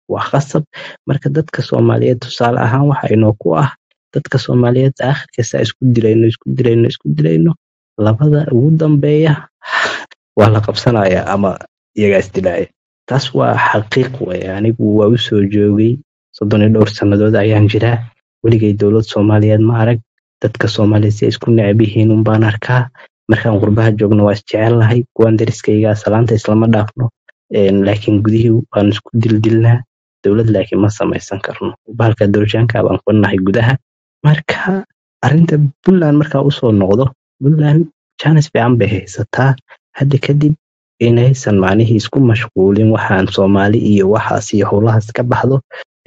waa khasab marka dadka soomaaliyeed tusaale ahaan waxa inoo ku ah dadka soomaaliyeed aakhirkasta isku dilayno isku dilayno isku dilayno labada ugu dambeeya waa la qabsanaya ama iyagaa isdilaaya taas waa xaqiiq wey anigu waa u soo joogay soddon iyo dhowr sannadood ayaan jiraa weligay dowlad soomaaliyeed ma arag dadka soomaaliyeed si ay isku necab yihiin unbaan arkaa markaan qurbaha joogno waa isjecellahay kuwaan dariskaygaa salaanta islama dhaafno laakiin gudihii waan isku dildilnaa dowlad laakiin ma samaysan karno bahalka dowrshaanka baan ku nahay gudaha marka arrinta puntland markaa usoo noqdo puntland jaanis fiican bay haysataa hadda kadib inaysan macnihii isku mashquulin waxaan soomaali iyo waxaas iyo howlahaas ka baxdo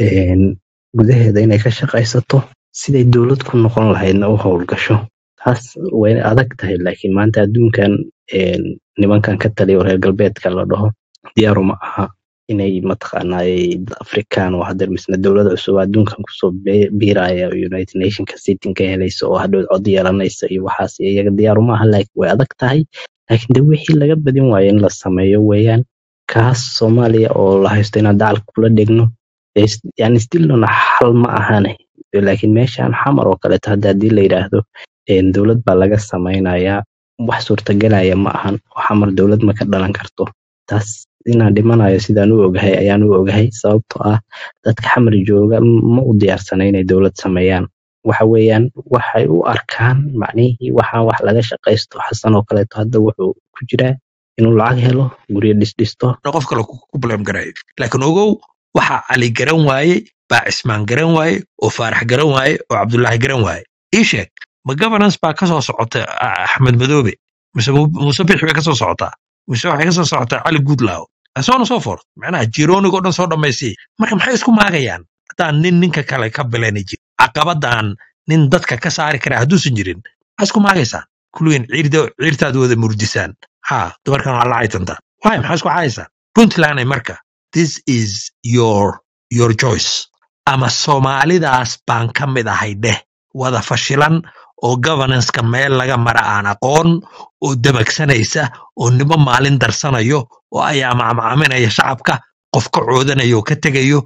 gudaheeda inay ka shaqaysato siday dowlad ku noqon lahaydna u howlgasho taas way adag tahay laakiin maanta adduunkan nimankan ka taliya reer galbeedka la dhaho diyaaru ma aha inay mataqaanaaye dad african oo hadda misna dowlada cusub adduunkan kusoo biiraya united nationka sitin ka helaysa oo hadhow cod yeelanaysa iyo waxaas iyaga diyaaru ma aha laakiin way adag tahay laakiin de wixii laga badin waayo in la sameeyo weeyaan kaas soomaaliya oo la haysto inaan dacalka kula dhegno yani stilnona xal ma ahane laakiin meeshan xamar oo kaleeto hadda haddii la yidhaahdo dowlad baa laga samaynayaa wax suurtagelaya ma ahan oo xamar dowlad ma ka dhalan karto taas inaan dhimanayo sidaan u ogahay ayaan u ogahay sababtoo ah dadka xamar jooga ma u diyaarsana inay dowlad sameeyaan waxa weeyaan waxay u arkaan macnihii waxaan wax laga shaqaysto xasan oo kaleeto hadda wuxuu ku jiraa inuu lacag helo guryo dhisdhisto qof kale ku blame garay laakiin ogow waxa cali garan waaye baa cismaan garan waaye oo faarax garan waaye oo cabdullaahi garan waaye ii sheeg ma governance baa ka soo socota axmed madoobe mise muuse bixi bay ka soo socotaa mise waxay ka soo socotaa cali goodlaw soona soo fort macnaha jiroonigoo dhan soo dhammaysay marka maxay isku maagayaan haddaan nin ninka kale ka bilani jir caqabadan nin dadka ka saari kara hadduusan jirin maxay isku maagaysaan kulligiin ciirtaad wada murdisaan ha dumarkan waa lacaytantaa waay maxay isku cayaysaan puntland marka this is your your choice ama soomaalidaas baan ka mid ahay dheh wada fashilan oo governanceka meel laga mara aan aqoon oo dabagsanaysa oo nimo maalin darsanayo oo ayaa macmacaaminaya shacabka qof ka coodanayo oo ka tegayo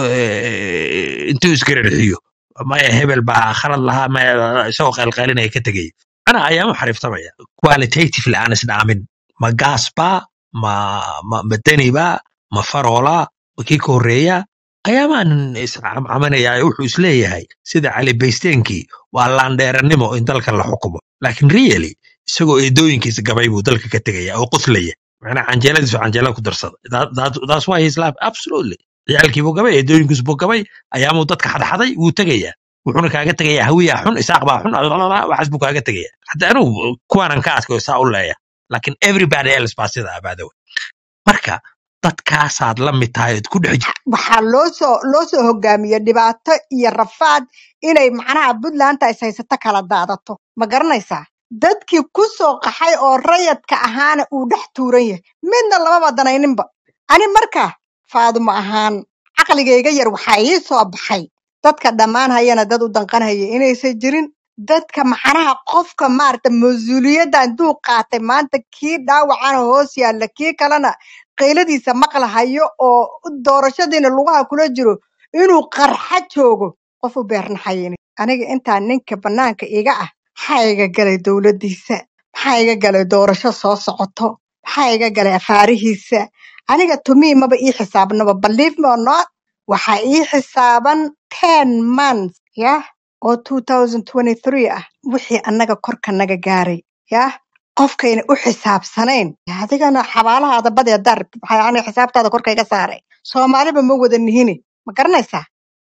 intuu isgararxiyo maya hebel baa khalad lahaa maya isagoo qaylqaylinaya ka tegayo ana ayaamu xariiftamaya qualitatively aan isdhaamin ma gaasbaa ma ma ma denibaa ma faroola ma kii ka horreeya ayaamaan iscamcaminaya wuxuu isleeyahay sida cali baysteenkii waa laandheerannimo in dalka la xukumo laakiin really isagoo eedooyinkiisa gabay buu dalka ka tegaya oo qoslaya macnaa canjeeladiisu canjeelada ku darsada that's why his life absolutely ciyaalkiibuu gabay eedooyinkiisu buu gabay ayaamuu dadka xadxaday wuu tegayaa wuxuuna kaaga tegayaa hawiyaa xun isaaq baa xun waxaas buu kaaga tegaya hadda anigu kuwaanan ka adkayo saa u leeya laakiin everybody else baa sida abaadawe marka dadkaasaad la mid tahay ood ku dhex waxaa loo soo loo soo hogaamiyey dhibaato iyo rafaad inay macnaha puntlandta is haysato kala daadato ma garanaysaa dadkii ku soo qaxay oo rayadka ahaana uu dhex tuuran yahay midna lamaba danayninba ani marka faadumo ahaan caqligayga yar waxaa ii soo baxay dadka dhammaan hayana dad u danqanhaya inaysan jirin dadka macnaha qofka maarata mas-uuliyadda intuu qaatay maanta kii dhaawacana hoos yaalla kii kalena qayladiisa maqlahayo oo doorashadiina lugaha kula jiro inuu qarxa joogo qof u beernaxayini aniga intaa ninka bannaanka iga ah maxaa iga galay dowladdiisa maxaa iga galay doorasho soo socoto maxaa iga galay afaarihiisa aniga tumii maba ii xisaabnaba believe me or not waxaa ii xisaaban ten months yah oo two thousand twenty three ah wixii annaga korka naga gaaray yah qofkayna u xisaabsanayn adigana xabaalahaada badee dar maxaa aniga xisaabtaada korka iga saaray soomaaliba ma wada nihini ma garanaysaa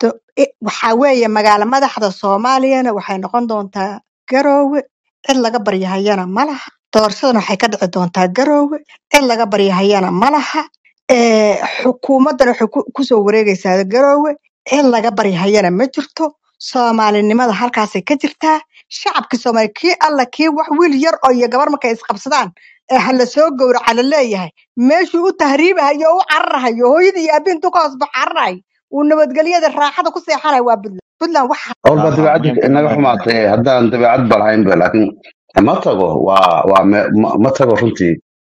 waxaa weeye magaalo madaxda soomaaliyana waxay noqon doontaa garoowe cid laga baryahayana ma laha doorashadana waxay ka dhici doontaa garoowe cid laga baryahayana ma laha xukuumaddana waxay kusoo wareegaysaa garoowe cid laga baryahayana ma jirto soomaalinimada halkaasay ka jirtaa shacabkii soomaaliya kii alla kii wax wiil yar oo iyo gabar markay isqabsadaan ee hala soo gowraca la leeyahay meeshuu u tahriibahayo oo u cararahayo hooyadii iyo aabbihi intuu ka hoos bax cararahay uu nabadgelyada raaxada ku seexanayo waa puntland puntland waxa walba dabeecadda inaga xumaatay haddaan dabeecad ba lahaynba laakiin ma tago waa waa ma tago runtii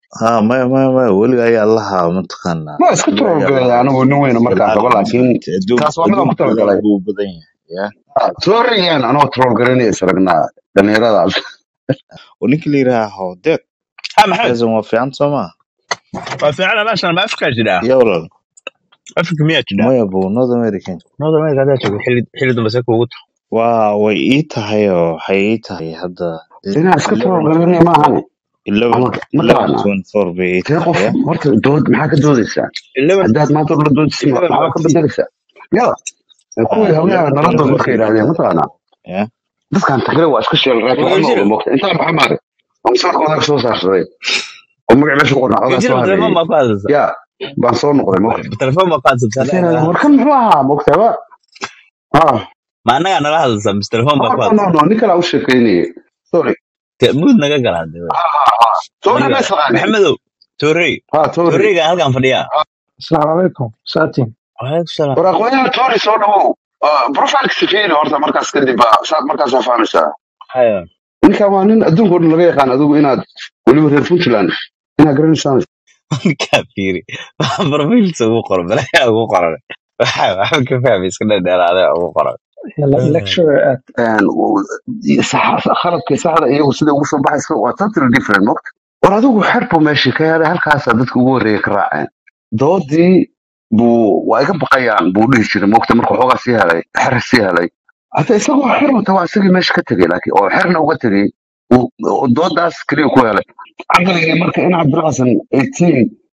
ha maya maya maya weliga ayaa lahaa mataqaanaa ma isku weliga ayaa torogalay lahaa anigu nin weyna markaan ilaali rabo laakiin maaragtay adduun taas waa midaan adduun ku badan talagalay buu badan yahay ya sorryan anoo troll garanaya isragnaa dhalinyaradaas oo ninka la yidhaha howdeed ha maxamed xasan waa fiican soo maa waa fiican meeshan ma afrikaa jiraa ya walaal afrika miyaa jiraa maya buu north american north america hadaa joogo xilli xilli dambe se kuugu tahay waa way ii tahay oo waxay ii tahay hadda inaa iska troll garanaya maahane eleven ama eleven mataqaanaa twenty four bay ii tee qof tahay ya horta dood maxaa ka doodaysaa eleven haddaad maanta la doodaysa eleven maxaa ka fourteen bedelaysaa yada kuwii Ah, hawlaha eleven nala twenty dood four markay bay ii yidhaahdeen tahay mataqaanaa ya dadkan tagre waa iska sheelreed waxba wajiro nooga moogta intaa maxaa maare oo misaarkooda soo saarsaday oo magac meesha ku qornaa ogaa wajiro soo telefoon hareeyey baa ku hadlaysa yaa baan soo noqday moogta telefoon baa ku hadlaysa marka yidhahdeen warkan muxuu ahaa moogtaba ah ma annagaa nala hadlaysa mise telefoon baa ku no no hadlaysa no nin kale u sheekeynayay sorry Te- muud naga galaa de ha ha ha sorry adiga ma isaqaanin maxamedow torrey ha sorry torreyga halkan fadhiyaa Assalamu alaikum. Saatin. waalaikum salaam war aqoonyaha tori soo dhawow profilka sifiiri horta markaas kadib baa saad markaas waa fahmaysaa haya ninkan waa nin adduunka oo dhan laga yaqaan adigu inaad weliba reer puntland inaad garanaysaan ninkaa fiiri barfiilsa ugu qoran balayaa ugu qoran waxa waxba ka fahmay iska dhadheeraade ugu qoran Le- Lecturer at Een, w- sax- khaladka saxda iyagu sida ugu soo baxayso waa totally different mogt war adigu xerbu meesha ka helay halkaasaa dadka ugu horreeya ka raaceen doodii buu waa iga baqayaan buu dhihi jiray mogta markuu xoogaa sii helay xer sii helay hata isagoo xer wata waa isagii meesha ka tegey laakiin oo xerna uga tegey uu- oo doodaas keliya ku helay caqligii marka in cabdilxasan eighteen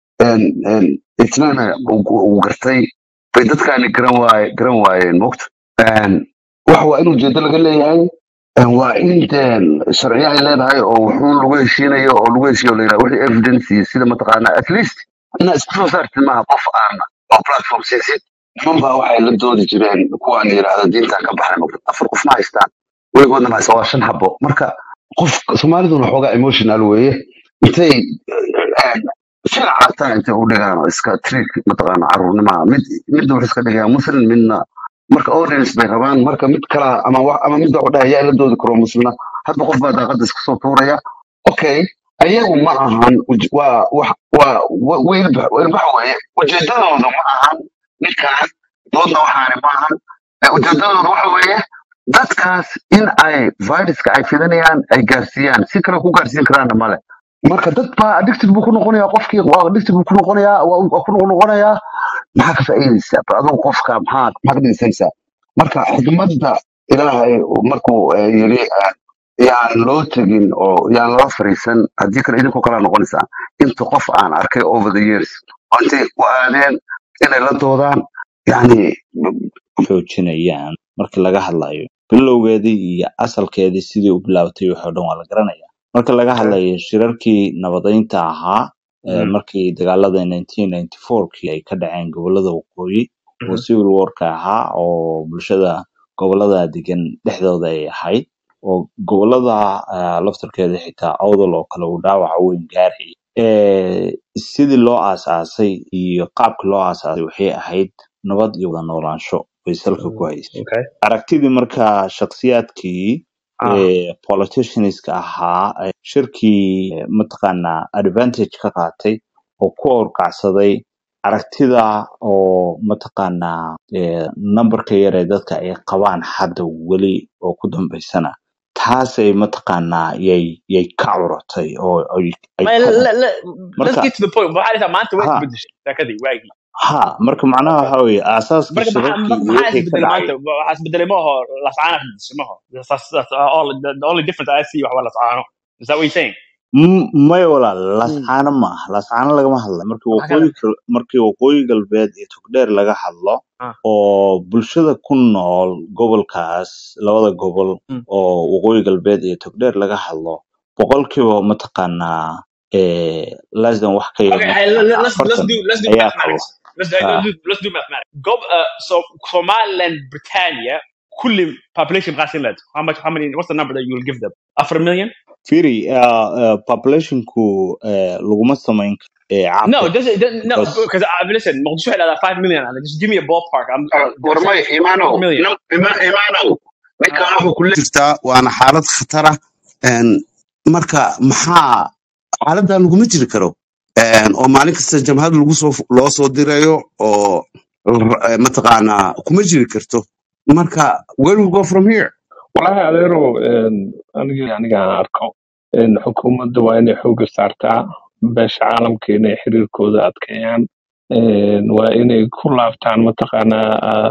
itnana uu gartay bay dadkaani garan waaye garan waayeen mogta wax waa in ujeedo laga leeyahay een, waa in deen sharciyo ay leedahay oo wuxuun lagu heshiinayo oo lagu heshiiyo la yidhaha wixii evidence iyo sida mataqaana at least inaad isku soo saartid maaha qof aan oo platform siisid niman baa waxay la doodi jireen kuwaan yidhaahda diintan ka baxay mogta afar qof ma haystaan weligoodna ma haystaan waa shan xabo marka qof soomaaliduna xoogaa emotional weeye intay een, sida cartaa intay u dhigaan oo iska trick mataqaana caruurnimaha mid midna wuxuu iska dhigayaa muslim midna marka audience bay rabaan marka mid kala ama wax ama mid wuxuu dhahay yaa la doodi karo muslina hadba qof baa daaqada iska soo tuuraya okay ayagu ma ahan uj- waa wax waa wa- weylbax weylbax weeye ujeedadooda ma ahan ninkaan doodna waxaani ma ahan Eh, ujeedadooda waxa weeye dadkaas in ay viruska ay fidinayaan ay gaarsiiyaan si kale ku gaarsiin karaana male marka dad baa addicted buu ku noqonayaa qofkii waa addicted buu ku noqonayaa waa waa ku noqonayaa maxaa ka faa'iidaysaa bal adigu qofka maxaa maxaa ka dhigaysanaysaa marka xikmadda ilaahay uu markuu eh, yiri eh, yaan loo tegin oo yaan lala fariisan haddii kale idinkoo kalaa noqonaysaa inta qof aan arkay over the years oo intay u aadeen inay la doodaan yani xoojinayaan marka laga hadlayo bilowgeedii iyo asalkeedii sidii u bilaabatay waxoo dhan waa la garanaya marka laga hadlayo shirarkii nabadaynta ahaa ee Mhm, markii dagaalada 1994kii ay ka dhaceen gobolada waqooyi oo mhm. civil warka ahaa oo bulshada gobolada degan dhexdooda ay ahayd oo gobolada ah, laftarkeeda xitaa awdal oo kale uu dhaawaca weyn gaarayay Eh, sidii loo aasaasay iyo qaabka loo aasaasay waxay ahayd nabad iyo wada noolaansho bay salka ku haysay Okay. aragtidii marka shakhsiyaadkii Ah, ee politicianska ahaa ee shirkii eh, mataqaanaa advantage ka qaatay oo ku orkacsaday aragtida oo mataqaanaa eh, numberka yar ee dadka ay qabaan hadda weli oo ku dambaysana taasay mataqaanaa yay yay ka curatay oo ay ay Ma- ka le- le- let's marka get to the point. Waxaa dhahdaa maanta way ha isbedeshay sheekadii waagii. ha marka macnaha Okay. waxa weeye aasaaskii marka maxaa shirarkii marka iyo maxaa wixii ka isbedelay dhacay maanta waxaa isbedelay ma aho lascaana isbedeshay ma aho that's, that's all the, the only difference I see waxa waa lascaano is that what you're saying M- maya walaal mm. lascaano maaha lascaano lagama hadla markii maxaa kale waqooyi gal- markii waqooyi galbeed iyo togdheer laga hadlo ah oo bulshada ku nool gobolkaas labada gobol mm. oo waqooyi galbeed iyo togdheer laga hadlo boqolkiiba mataqaanaa eh, less than wax ka yar Okay, hey, let, mataqaanaa let's let's afartan do let's do ayaa qaba mathematics. Let's do, Ah, let's do let's do mathematics. Go uh, so Somaliland, Britannia, كل population قاسين لد. How much? How many? What's the number that you will give them? After a million? firi uh, uh, populationku eh, laguma samayn karo eh, No, cabir it doesn't. It doesn't no, because because I listen. موضوع على five million. أنا just give me a ballpark. I'm uh, they're warmay saying four imaanow million. nim- ima- imaanow ninkan Ah, wuxuu kula jirtaa waana xaalad khatara een, marka maxaa xaaladan laguma jiri karo een, oo maalin kasta jamhad lagu soo loo soo dirayo oo r- eh, mataqaanaa kuma jiri karto marka where we go from here walahi adeero een, aniga aniga aan arko een, xukuumadda waa inay xooga saartaa beesha caalamka inay xiriirkooda adkeeyaan een, waa inay ku laabtaan mataqaanaa ah,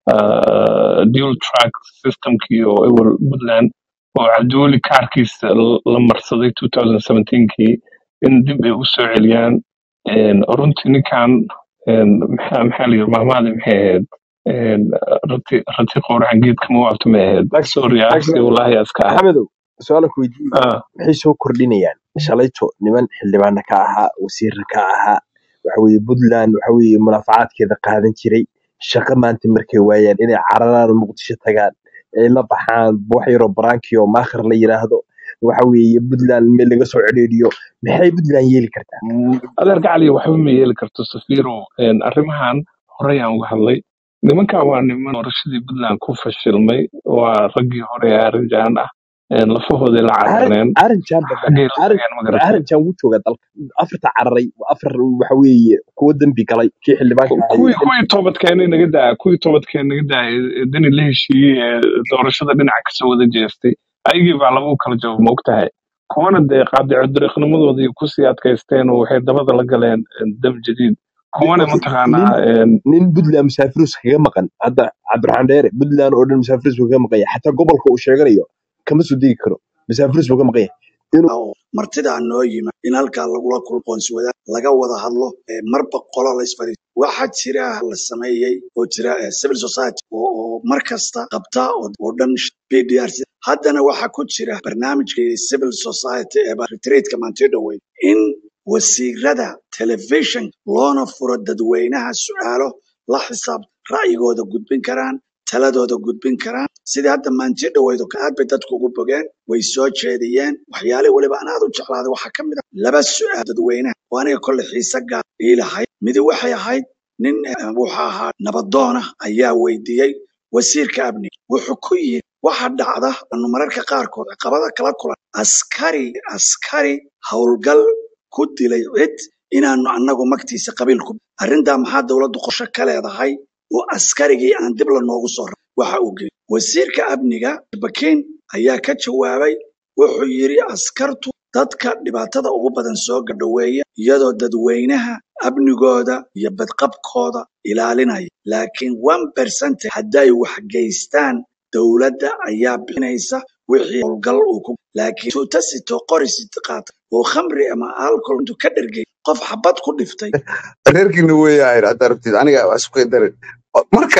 ah, dual track systemkii oo ewel puntland oo cadooli kaarkiisa l- la marsaday 2017kii in dib ay u soo celiyaan een, runtii ninkan een, maxaa maxaa la yidhi mahmaadi maxay ahayd een, rati rati qowracan geedka ma waabta ma ahayd Max- sorry aksi Max- wallahi aska ahay maxamedow su-aal ku weydiiyey Ah, maxay soo kordhinayaan shalayto niman xildhibaana ka ahaa wasiirra ka ahaa waxa weeye puntland waxa weeye munaafacaadkeeda qaadan jiray shaqo maanta markay waayaan inay cararaan oo muqdisho tagaan ay la baxaan wax yaroo baraanki oo maakhir la yiraahdo waxa weeye puntland meel laga soo cedheeriyo maxay puntland yeeli kartaa adeer gacali waxba ma yeeli karto safiiro een, arrimahan horey aan uga hadlay nimankan waa niman doorashadii puntland ku fashilmay waa raggii hore ee arrinjan ah een, lafahooday la carareen arinjan xaggay la tageen ma garatay arinjan wuu joogaa dalka afarta cararay waa afar waxa weeye kuwo dembi galay kii xildhibaanka Ku- ahaa kuwii kuwii toobadkeenay naga daa kuwii toobadkeen naga daa ee dani la heshiiyey ee doorashada dhinaca kasoo wada jeestay ayagii baa lagu kala jabo ma ogtahay kuwana dee qaadico dariiqnimadoodii kusii adkaysteen oo waxay dabada la galeen een, dam jadiid kuwana nin mataqaanaa een, nin puntland musaafirus kaga maqan hadda cabdiraxmaan dheere puntland oo dhan musaafirus buu kaga maqan yahay xataa gobolka uu sheeganayo kama soo degi karo musaafirus buu kaga maqan yahay inuu oo martidaa noo yimid in halkaa lagula kulqoonsi wada laga wada hadlo ee marba qola la isfadhiisto waxaa jira la sameeyey oo jira eh, civil society oo oo mar kasta qabta oo oo dhan PDRC haddana waxaa ku jira barnaamijkii civil society ee ba- retreatka maantio dhoweyd in wasiirada television loona furo dadweynaha su'aalo la xisaab ra'yigooda gudbin karaan taladooda gudbin karaan sidii hadda maanti dhoweydo aad bay dadku ugu bogeen way soo jeediyeen waxyaale weliba aan aad u jeclaaday waxaa ka mid ah laba su'aal dadweynaha oo aniga kolle xiise gaar ii lahayd midi waxay ahayd nin eh, wuxuu ahaa nabadoona ayaa weydiiyey wasiirka amniga wuxuu ku yidhi waxa dhacda anu mararka qaarkood caqabada kala kulan askari askari howlgal ku dilay cid inaanu annagu magtiisa qabiil ku arrintaa maxaa dowladdu qorshe ka leedahay oo askarigii aan dib la noogu soo ra waxa uu geeyey wasiirka amniga bakiin ayaa ka jawaabay wuxuu yidhi askartu dadka dhibaatada ugu badan soo gadhoweeya iyadoo dadweynaha amnigooda iyo badqabkooda ilaalinaya laakiin one percent hadday wax geystaan dowladda ayaa bixinaysa wixii howlgal uu ku laakiin tuuta sito qori sito qaata oo khamri ama alcohol intuu ka dhergay qof xabad ku dhiftay reerkiina weeyaa haddaa rabtid aniga waa isku darin marka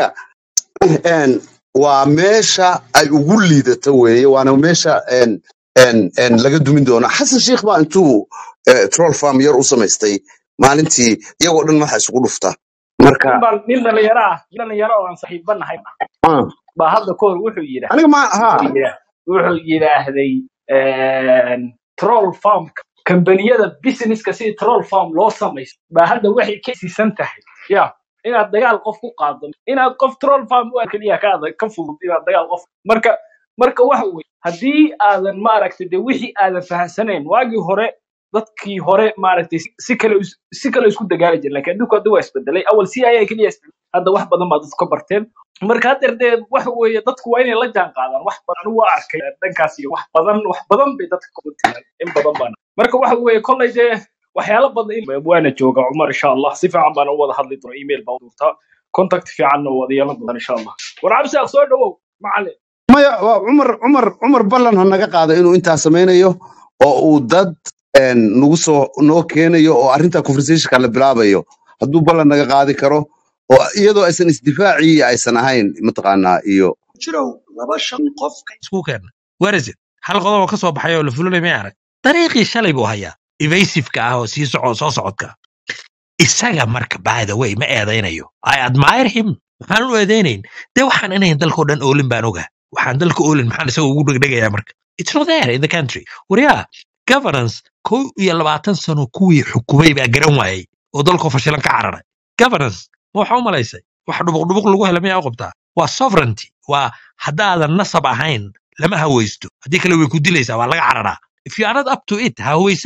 een, waa meesha ay ugu liidato weeye waana meesha een, een, een, laga dumin doono xasan sheikh baa intuu eh, troll farm yar u samaystay maalintii iyagoo dhan madaxa isugu dhufta marka nin baan nin dhalinyaro ah nin dhalinyaro oo aan saaxiibanahay ah, baa hadda ka hor wuxuu yidhi aniga ma ha wuxuu yidha- wuxuu yidhaahday een, troll farm kambaniyada businesska sidii troll farm loo samaysto baa hadda waxay ka siisan tahay ya inaad dagaal qof ku qaado inaad qof troll farm u keliya ka adag ka fudud inaad dagaal qof marka marka waxa weye haddii aadan maaragtay de wixii aadan fahansanayn waagii hore dadkii hore maaragtay si si kale is- si kale isku dagaali jiren lakin adduunku hadda waa isbedelay awal si ayaa keliya isbedelay hadda wax badan baa dadku ka barteen marka haddeer dee waxa weeye dadku waa inay la jaan qaadaan wax badan anigu waa arkay dhankaas iyo wax badan wax badan bay dadka ku timaan in badan baana marka waxa weeye kollay dee waxyaalo badan in waana jooga cumar insha allah si fiican baan u wada hadli doona email baa u durtaa contact fiicanna wada yeelan doona insha allah war cabsi soo dhawow macalin maya waa cumar cumar cumar ballan ha naga qaado inuu intaa samaynayo oo uu dad een, nagu soo noo keenayo oo arrinta conversationka la bilaabayo hadduu ballan naga qaadi karo oo iyadoo aysan isdifaacii aysan ahayn mataqaanaa iyo jirow laba shan qof isku keenna warasid hal qodob oo ka soo baxay oo la fulinay may arag dariiqii shalay buu hayaa evasiveka ah oo sii soco soo socodka isaga marka by the way ma eedaynayo i admire him maxaan u eedaynayn dee waxaan inayn dalkao dhan oolin baan ogaa waxaan dalka oolin maxaan isaga ugu dhegdhegayaa marka it's not there in the country waryaa governance kow iyo labaatan sano kuwii xukumay baa garan waayey oo dalkoo fashilan ka cararay governance ma waxa u malaysay wax dhubuqdhubuq lagu hela miyaa u qabtaa waa sovereignty waa haddaadan nasab ahayn lama hawaysto haddii kale way ku dilaysaa waa laga cararaa if you are not up to it ha hawaysan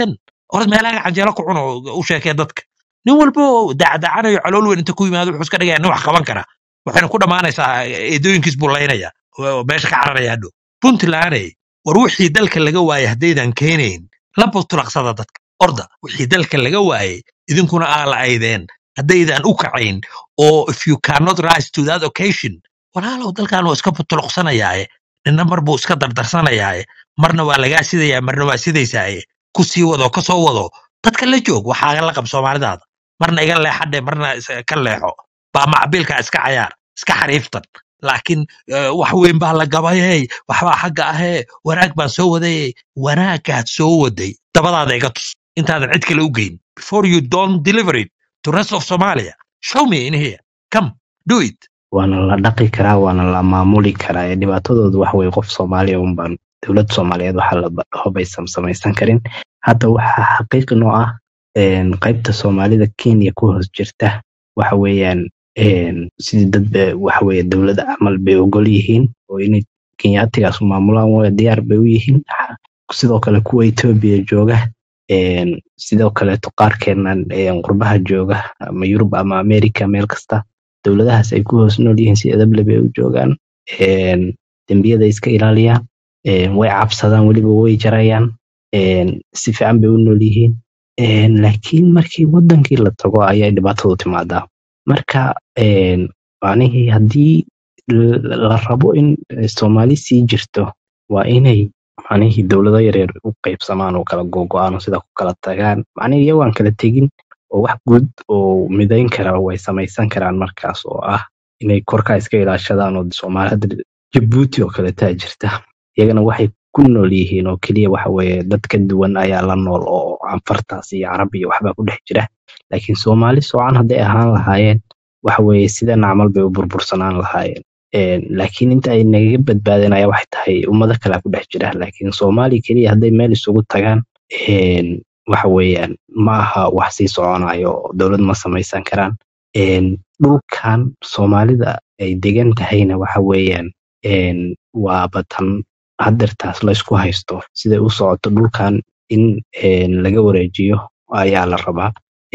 orad meelaha canjeelo ku cuno u sheekee dadka nin walba oo dacdacanayo calool weyn inta ku yimaado wuxuu iska dhigaya nin wax qaban kara waxayna ku dhammaanaysaa eedooyinkiis buu laynaya oo meesha ka cararaya hadhow puntlandey war wixii dalka laga waayay haddaydan keenayn laba tulaqsada dadka orda wixii dalka laga waayay idinkuna aa la aydeen haddaydan u kacayn oo if you cannot rise to that occasion walaalow dalkan waa iska butuluqsanayaaye ninna mar buu iska dardarsanayaaye marna waa lagaa sidayaa marna waa sidaysaaye ku sii wado ka soo wado dadka la joog waxaa la qab soomaalidaada marna iga leexadhe marna is- ka leexo baa macbiilka iska cayaar iska xariiftan laakiin eh, wax weyn baa la gabayey waxbaa xagga ahee wanaag baan soo wadayey wanaagaad soo waday dabadaada iga tus intaadan cid kale u geyn before you don't deliver it to rest of somalia show me in here come do it waana la dhaqi karaa waana la maamuli karaa ee dhibaatadoodu wax wey qof soomaaliya unbaan dowladda soomaaliyeed waxaa la dhaho baysan samaysan karin hadda waxaa xaqiiqi noo ah een, qaybta soomaalida kenya ku hoos jirta waxa weeyaan een, sidii dad ba- waxa weeye dowladda camal bay ogol yihiin oo inay kenyaatigaas maamulaan way diyaar bay u yihiin sidoo kale kuwa etoobiya jooga een, sidoo kaleeto qaarkeenan een, qurbaha jooga ama yurub ama america meel kasta dowladahaas ay ku hoos nool yihiin si edable bay u joogaan een, dembiyada iska ilaaliyaan een, way cabsadaan weliba way jarayaan een, si fiican bay u nool yihiin een, laakiin markii wadankii la tago ayay dhibaatadu timaadaa marka een, macnihii haddii l- la rabo in eh, soomaali sii jirto waa inay macnihii dowlado yaryar u qaybsamaan oo kala gogo-aan oo sida ku kala tagaan macnihii iyago aan kala tegin oo wax guud oo midayn kara way samaysan karaan markaas oo ah inay korkaa iska ilaashadaan oo soomaali hadda jabuuti oo kaletaa jirta iyagana waxay ku nool yihiin oo keliya waxa weeye dad ka duwan ayaa la nool oo anfartaas iyo carab iyo waxbaa ku dhex jira laakiin soomaali soocan hadday ahaan lahaayeen waxa weeye sidan camal bay u burbursanaan lahaayeen Een, laakiin inta ay nagaga badbaadeen ayaa waxay tahay ummado kalea ku dhex jira laakiin soomaali keliya hadday meel isugu tagaan een, waxa weeyaan ma aha wax sii soconayo oo dowlad ma samaysan karaan Een, dhulkan soomaalida ay degan tahayna waxa weeyaan een, waaba tan hadeertaas la isku haysto siday u socoto dhulkan in een, laga wareejiyo ayaa la rabaa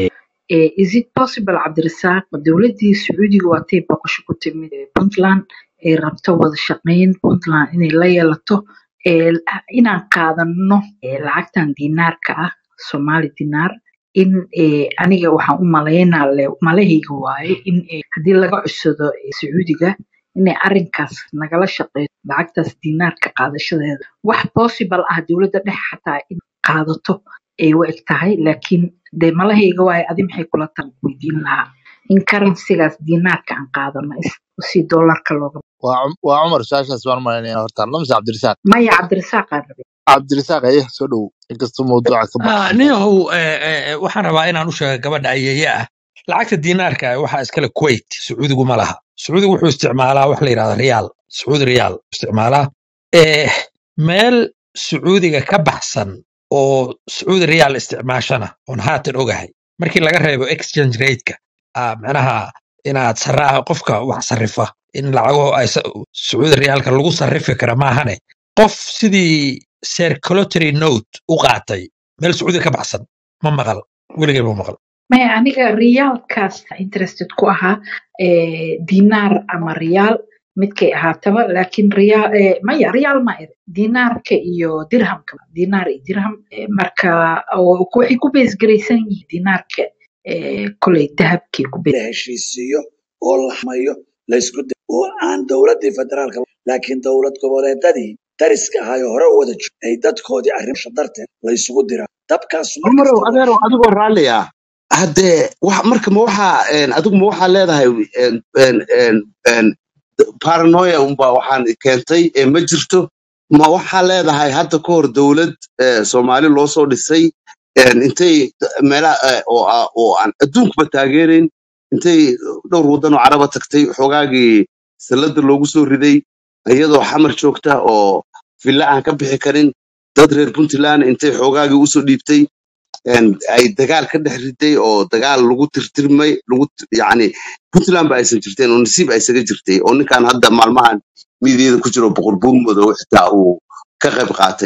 Eh, is it possible cabdirasaaq dowladii sacuudiga waatay boqosho ku timid eh, puntland ay rabto wada shaqeyn puntland inay la yeelato eh, inaan qaadano eh, lacagtan dinaarka ah somali dinaar in eh, aniga waxaan u malaynaa le malahayga waaye in eh, haddii laga cudsado eh, sacuudiga inay arinkaas nagala shaqeyso lacagtaas dinaarka qaadashadeeda wax possible ah dowladda dhexe xataa in qaadato ay u eg tahay laakiin dee malahayga waaye adi maxay kula tahay weydiin lahaa in karansigaas dinaarka aan qaadano is- si doolarka looga waa Cum- waa cumar saashaas baan malaynayaa horta lamse cabdirisaaq maya cabdirasaaq aan rabay cabdirisaaq aye soo dhow inkastoo mawduuca ka Ah, baxsan niyahow eh, eh, eh, waxaan rabaa inaan u sheego gabadha ayeeye ah lacagta diinaarka ah waxaa iskale kuwait sacuudigu ma laha sacuudigu wuxuu isticmaalaa wax la yidhahda riyaal sacuudi riyaal isticmaalaa eh, meel sacuudiga ka baxsan oo sacuudi riyaal isticmaashana oon haatan ogahay markii laga reebo exchange rateka ah, macnaha inaad saraa qofka wax sarifa in lacago ay sa- sacuudi riyaalka lagu sarifi kara maahane qof sidii circulatory note u qaatay meel sacuudi ka baxsan ma maqal weligay ma maqal maya aniga riyaalkaas interested ku ahaa eh, dinaar ama riyaal midkay ahaataba laakiin riyaal eh, maya riyaal ma ere dinaarka iyo dirhamka dinaar iyo dirham eh, marka oo ku- waxay ku beesgaraysan yihiin dinaarka eh, koley dahabkay ku la heshiisiiyo oo la xamayo la isku dayo oo aan dowladii federaalka laakiin dowlad goboleedadii dariska ahaayoo hore u wada jiro ay dadkoodii arrimasha darteed la isugu diraa dabkaas mar cumarow kastaba adeerow adigoo raalli ah haddee wax marka ma waxaa een, adigu ma waxaa leedahay een, een, een, een, paranoia unbaa waxaan keentay ee ma jirto ma waxaa leedahay hadda ka hor dowlad eh, soomaali loo soo dhisay een, intay meelaha eh, oo ah- oo aan adduunkuba taageerayn intay dhowr waddan oo caraba tagtay xoogaagii sallada loogu soo riday iyadoo xamar joogta oo villa aan ka bixi karin dad reer puntland intay xoogaagii usoo dhiibtay een, ay dagaal ka dhex riday oo dagaal lagu tirtirmay lagu t- yacni puntland ba aysan jirteen oo nasiib ay isaga jirtay oo ninkan hadda maalmahan miidyada ku jiro boqor buurmoodo xitaa uu ka qayb qaatay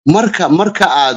marka marka aad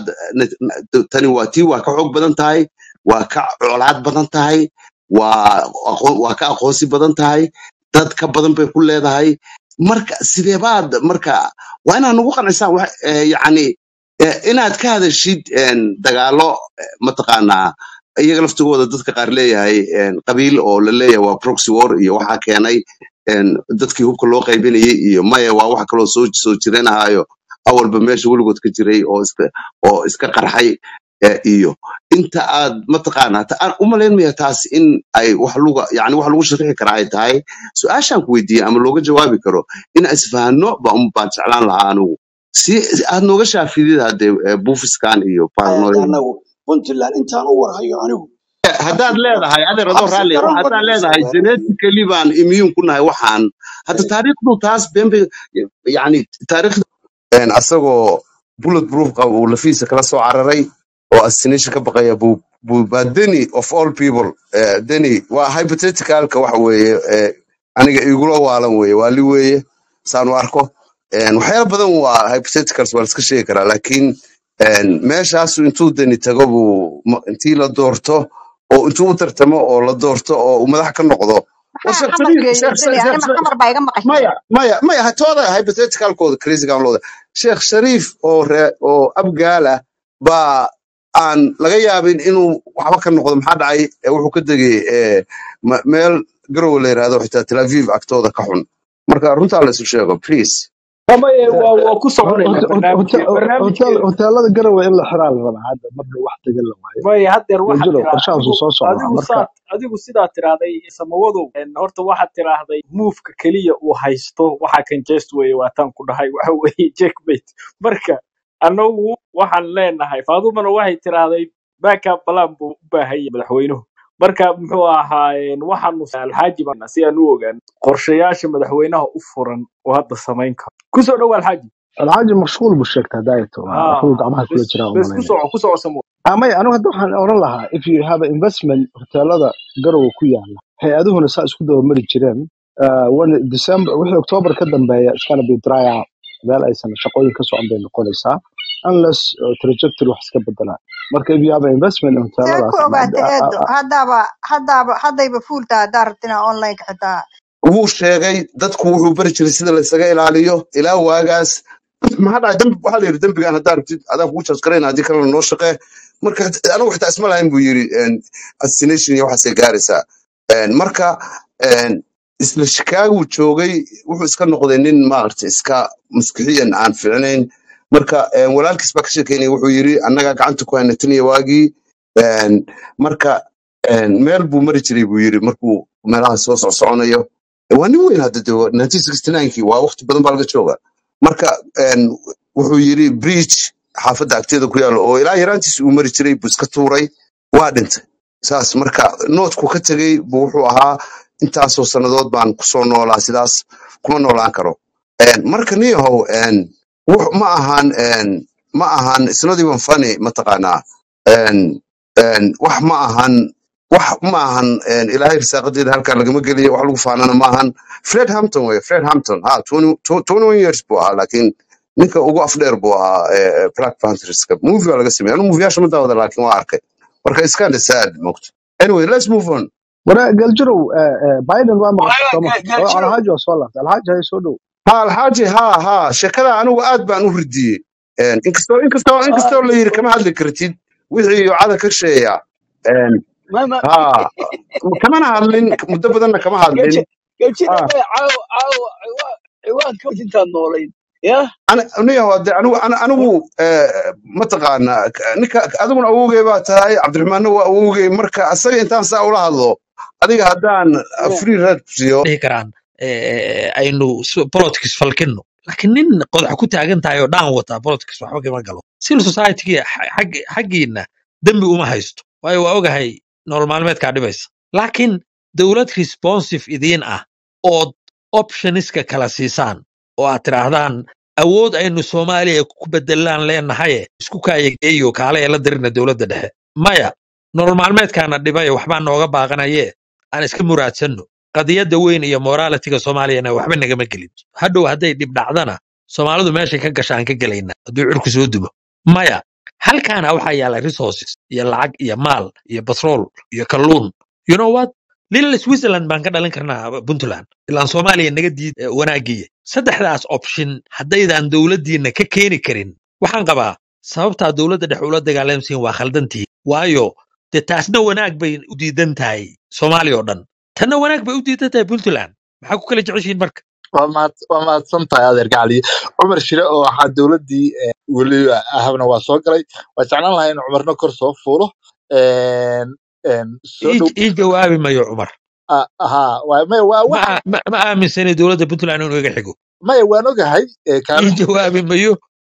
tani waa tii waa ka xoog badan tahay waa ka colaad badan tahay waa aqoon- waa ka aqoonsi badan tahay dad ka badan bay ku leedahay marka sideebaad marka waa inaad nagu qancisaan wax eh, yacni eh, inaad ka hadashid en, dagaalo eh, mataqaanaa iyaga laftigooda dadka qaar leeyahay en, qabiil oo la leeyahay waa proxy war iyo waxaa keenay en, dadkii hubka loo qaybinayay iyo maya waa wax kaloo soo soo jireenahayo awalba meesha weligood ka jiray oo iska oo iska qarxay eh, iyo inta aad mataqaanaa ta- aan u malaynmaya taas in ay wax luga yani wax lagu sharixi kara ay tahay su-aashaan ku weydiiyey ama looga jawaabi karo in isfahano ba un baan jeclaan lahaa anigu si aad nooga shaafidid hadde eh, buufiskan iyo paranoia anagu puntland intaan u warhayo anigu haddaad cabsi leedahay adeer adoo cabsi raalli daran haddaad badan leedahay soo genetically baan immune ku nahay waxaan hadda taariikhdu taas been bay yani taariikhda een, asagoo bullet proof qaba uu lafiisa kala soo cararay oo assassination ka baqaya buu buu baa deni of all people eh, deni waa hypotheticalka waxa weeye eh, aniga igula waalan weeye waali weeye saan u arko Een, waxyaalo badan waa hypotheticals waa la iska sheegi karaa laakiin een, meeshaasu intuu deni tago buu ma- intii la doorto oo intuu u tartamo oo la doorto oo uu madax ka noqdo war maxaa sheekh xamar shariif geeyey sheekh deni sheekh anima sheekh xamar baa iga maqasheen maya maya maya hatooda hypotheticalkooda crazygan looda sheekh shariif oo ree oo abgaala baa aan laga yaabin inuu waxba ka noqdo maxaa dhacay Eh, wuxuu ka degay eh, ma- meel garowe la yidhahdo xitaa tel aviv agtooda ka xun marka runtaa la isu sheego please amaye waa waa ku soconaynaa barnaamijke barnaamijke hoteelada garowe in la xiraa la rabaa hadda marka wax tagan la waayo maya haddeer waxaad wajiro tiraa qorshahaasu adigu soo socdaa adigu marka saad adigu sidaa tiraahday samawadow en, horta waxaad tiraahday muufka keliya uu haysto waxa kan jest weye waataan ku dhahay waxa weeye jackmate marka anagu waxaan leenahay faadumana waxay tiraahday backup plan buu u baahan yahay madaxweynuhu marka muxuu ahaayeen waxaanu alxaaji baan si aan u ogaan qorshayaasha madaxweynaha u furan oo hadda samayn karo kusoo dhow alxaaji alxaaji mashquul buu sheegtaa daayato ha waxbuu gacmaha kula bes jiraa u bes ku malaynaya soco ku soco samo amay anigu hadda waxaan oran lahaa if you have an investment hoteelada garowe ku yaala hay-aduhuna saa isku dabamari jireen uh, when december wixii october ka dambeeya it's gonna be dry out meel aysan shaqooyin ka socon bay noqonaysaa unless uh, trajectory wax iska bedelaan marka if you have an investment in see ku hoteeladaas ama ogaatay eedo haddaaba haddaaba haddayba fuultaa haddaa rabtina online xitaa wuu sheegay dadku wuxuu bari jiray sida laysaga ilaaliyo ilaa waagaas maxaa dhacay dambi waxaa la yidhi dembigaan haddaa rabtid adaa kugu jaskarayn haddii kalena noo shaqee marka anigu xitaa isma lahayn buu yidhi en, assassination iyo waxaasay gaaraysaa En, marka en, isla chicago joogay wuxuu iska noqday nin maaragta iska maskixiyan aan fiicnayn marka en, walaalkiis baa ka sheekeynaya wuxuu yidhi annagaa gacanta ku hayna tan iyo waagii En, marka en, meel buu mari jiray buu yidhi markuu meelaha soo socsoconayo waa nin weyn hadda de 1969kii waa waqti badan baa laga jooga marka en, wuxuu yidhi bridge xaafadda agteeda ku yaalo oo ilaa yaraantiis uu mari jiray buu iska tuuray waa dhintay saas marka noodku ka tegey buu wuxuu ahaa intaasoo sannadood baan kusoo noolaa sidaas kuma noolaan karo En, marka niyahow en, wux- ma ahan en, ma ahan it's not even funny mataqaanaa En, en, wax ma ahan wax ma ahan en, ilaahay risaaqadeeda halkaa lagama geliyo wax lagu faanana ma ahan fred hampton wey fred hampton ha 20 21 years buu ahaa laakiin ninka ugu afdheer buu ahaa eh, eh, black pantherska movie waa laga sameeyay anu movieyaasha ma daawada laakiin waa arkay marka it's kind of sad mogta anyway let's move on wara galjirow uh, uh, biden waa maqashay sooma oo alxaaji waa soo laabtay alxaaji hay soo dhow ha alxaaji ha ha sheekada anigu aad baan u ridiyey En, inkastoo inkastoo inkastoo la yiri kama hadli kartid wixii cada ka sheeya En, mama ha kamana hadlin muddo badanna kama hadlin gaji gajida ha bay caawa caawa ciwaan ciwaanka intaad noolayd ya aniga de anigu ana- anigu eh, mataqaana k- ninka adiguna awowgey baa tahay cabdiraxmaanna waa awowgey marka asaga intaan saa ula hadlo adiga haddaan uh, free red siiyo dhihi karaan eh, aynu s- politics falkino laakiin nin qodax ku taagan tahay oo dhaan wata politics waxba kama galo civil society xaggiina dembi uma haysto waayo waa ogahay nolol maalmeedkaa dhibaysa laakiin dowlad responsive idiin ah ood optioniska kala siisaan oo aad tidhaahdaan awood aynu soomaaliya ku bedelaan leenahaye isku kaayageeyo kaale ee la dirina dowladda dhexe maya nolol maalmeedkaana dhibaya waxbaa nooga baaqanaye aan iska muraadsanno qadiyadda weyn iyo moralitiga soomaaliyana waxba nagama gelin hadhow hadday dhib dhacdana soomaalidu meeshay ka gashaan ka gelayna hadduu cirku soo dubo maya halkaana waxaa yaala resources iyo lacag iyo maal iyo batrool iyo kalluun you know what lila switzerland baan ka dhalin karnaa puntland ilaan soomaaliya naga diid eh, wanaagiya saddexdaas option haddaydan dowladdiina ka keeni karin waxaan qabaa sababtaa dowladda dhex ula dagaalamsiin waa khaldantihi waayo dee taasna wanaag bay u diidan tahay soomaaliya oo dhan tanna wanaag bay u diidan tahay puntland maxaa ku kala jeceshiin marka waa mahad- waa mahadsan tahay adeer gacali cumar shire oo waxaa dowladdii eh, weli ahabna waa soo galay waa jeclaan lahaa in cumarna kor soo fuulo Een, een, soo ii dhow ii jawaabi mayo cumar ah, ahaa waa maya waa ma waxa aa- ma ma aaminsani dowladda puntland inuu iga xigo maya waan ogahay eh, ii kaalin jawaabi mayo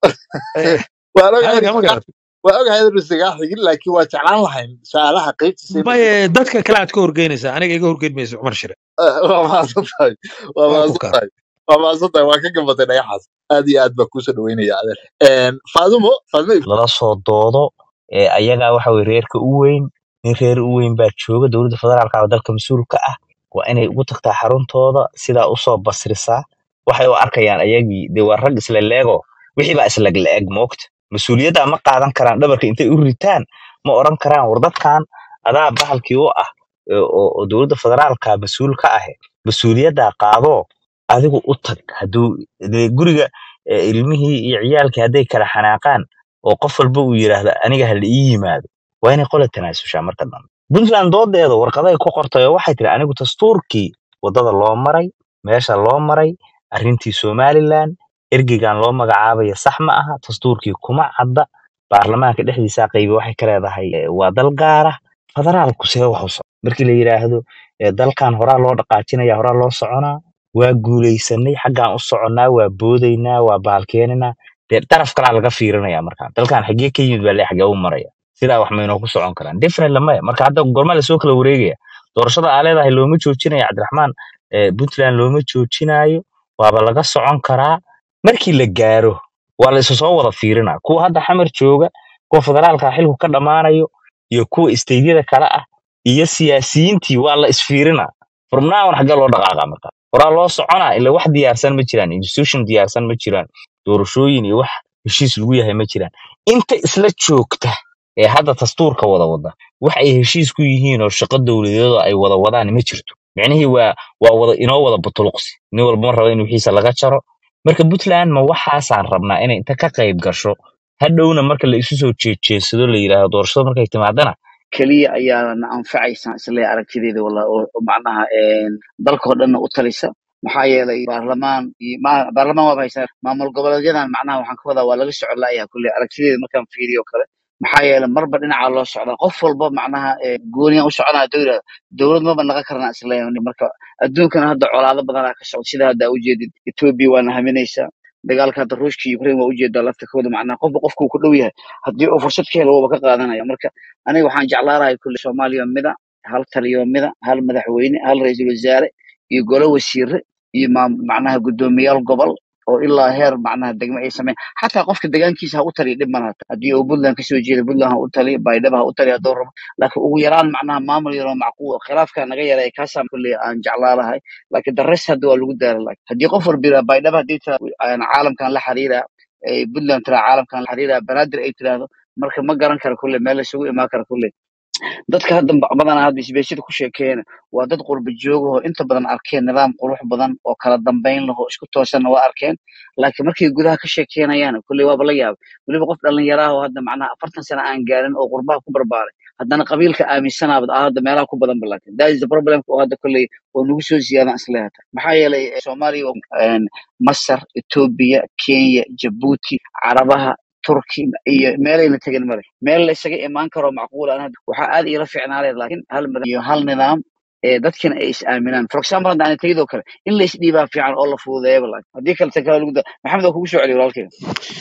eh, waan ogahay adiga ma inuu garat waa ogahay inuu isagaa xigin laakiin waa jeclaan lahayn su-aalaha qaybtiisa inuu maye dadka kale aad ka horgeynaysaa aniga iga horgeyn mayso cumar shire waa mahadsan tahay waa waa ku mahadsan kaa tahay waa mahadsan tahay waa ka gabatay dhagaxaas aad iyo aad baa kuusoo dhaweynaya adeer Een, faadumo faadumo lala soo doodo ee ayagaa waxa weye reerka u weyn nin reer u weyn baa jooga dowladda federaalka oo dalka mas-uulka ah waa inay ugu tagtaa xaruntooda sidaa usoo basrisaa waxay u arkayaan ayagii dee waa rag isla leego wixii baa isla la-eg moogta mas-uuliyadda ma qaadan karaan dhabarka intay u ritaan ma oran karaan war dadkan adaa bahalkii u ah ee oo oo dowladda federaalka mas-uul ka ah mas-uuliyaddaa qaadoo adigu u tag hadduu dee guriga ee ilmihii iyo ciyaalkii hadday kala xanaaqaan oo qof walba uu yidhaahdo aniga ha la ii yimaado waa inay qola tanaasushaa marka dambe puntland doodeeda warqaday ku qortay oo waxay tiri anigu dastuurkii waddada loo maray meesha loo maray arrintii somaliland ergeygan loo magacaabaya sax ma aha dastuurkii kuma cadda baarlamaanka dhexdiisa qaybi waxay ka leedahay eh, waa dal gaara federaalku see wax u soco markii la yidhaahdo eh, dalkan horaa loo dhaqaajinaya horaa loo soconaa waa guulaysanay xaggaan u soconnaa waa boodaynaa waa baalkeeninaa dee daraf kalaa laga fiirinaya markaan dalkan xaggee ka yimid baa le xaggee u maraya sidaa wax maynoo ku socon karaan different maya marka hadda gormaa lasoo kala wareegaya doorashada aa leedahay looma joojinayo cabdiraxmaan eh, puntland looma joojinayo waaba laga socon karaa markii la gaaro waa la isu soo wada fiirinaa kuwa hadda xamar jooga kuwa federaalka xilku ka dhammaanayo iyo kuwa isteydyada kale ah iyo siyaasiyiintii waa la isfiirinaa furmnaawan xaggee loo dhaqaaqa marka horaa loo soconaa ila wax diyaarsan ma jiraan institution diyaarsan ma jiraan doorashooyin iyo wax heshiis lagu yahay ma jiraan inta isla joogta ee hadda dastuurka wada wada wax ay heshiis ku yihiin oo shaqo dowladeedo ay wada wadaan ma jirto micnihii waa waa wada inoo wada butuluqsi nin walba ma raba in wixiisa laga jaro marka puntland ma waxaasaan rabnaa inay inta ka qayb gasho hadhowna marka la isu soo jeejeedsado la yidhaahdo doorashada markay timaadana keliya ayaa na anfacaysa isle aragtideeda wala oo oo macnaha een, dalkoo dhanna u talisa maxaa yeelay baarlamaan iyo ma- baarlamaan waaba haysaa maamul goboleedyadan macnaha waxaan ka wadaa waa laga socon la'yahay kulle aragtideeda markaan fiiriyo kale maxaa yeelay marba dhinaca loo socdaa qof walba macnaha ee, gooniyan u soconaa dowla dowlad maba naga karnaa isleeyahay marka adduunkana hadda colaado badanaa ka socda sida hadda ujeedid etoobiya waana haminaysaa dagaalka hadda ruushka iyo ukraine waa ujeedaa laftirkooda macnaha qofba qofku ku dhow yahay haddii uu fursad ka helo wuuba ka qaadanaya marka aniga waxaan jeclaan lahay kulle soomaaliya mida hal taliyo mida hal madaxweyne hal ra-iisul wasaare iyo golo wasiire iyo maam- macnaha guddoomiyaal gobol oo ilaa heer macnaha degmo ay sameyn xataa qofka degaankiisa ha u taliya dhib malaha haddii uu puntland kasoo jeeda puntland ha u taliya baydhaba ha u taliya hadduu rabo laakiin ugu yaraan macnaha maamul yaroo macquul khilaafka naga yaray kaasaan kulle aan jeclaa lahay laakiin the rest hadda waa lagu daara lahay haddii qof walba yidhaha baydhaba haddii tira aan caalamkan la xiriira ay puntland tira caalamkan la xiriira banaadir ay tiraahdo marka ma garan kara kulle meel isugu imaan kara kulle dadka hadda ba- badanaa hadda isbeeshada ku sheekeeyana waa dad qurba joogahoo inta badan arkeen nidaam qurux badan oo kala dambayn lahoo isku toosanna waa arkeen laakiin markay gudaha ka sheekeynayaan kulley waaba la yaabay weliba qof dhallinyaraah oo hadda macnaha afartan sano aan gaarin oo qurbaha ku barbaaray haddana qabiilka aaminsanaaba ah hadda meelaha ku badan ba laakiin that is the problem oo hadda kulley oo nagu soo ziyaadan isleehata maxaa yeelay eh, soomaaliya een, masar etoobiya kenya jabuuti carabaha turki iyo meelayna tegin male meel la isaga imaan karo macquul aan hadda waxaa aad iila fiicnaalee laakiin hal madax iyo hal nidaam ee dadkina ay is aaminaan for example hadda aan tegidoo kale in la isdhiibaa fiican oo la fududeeyaba laakiin haddii kale tan kale lagu da maxamed waa kugu soo celiyo walaalkayga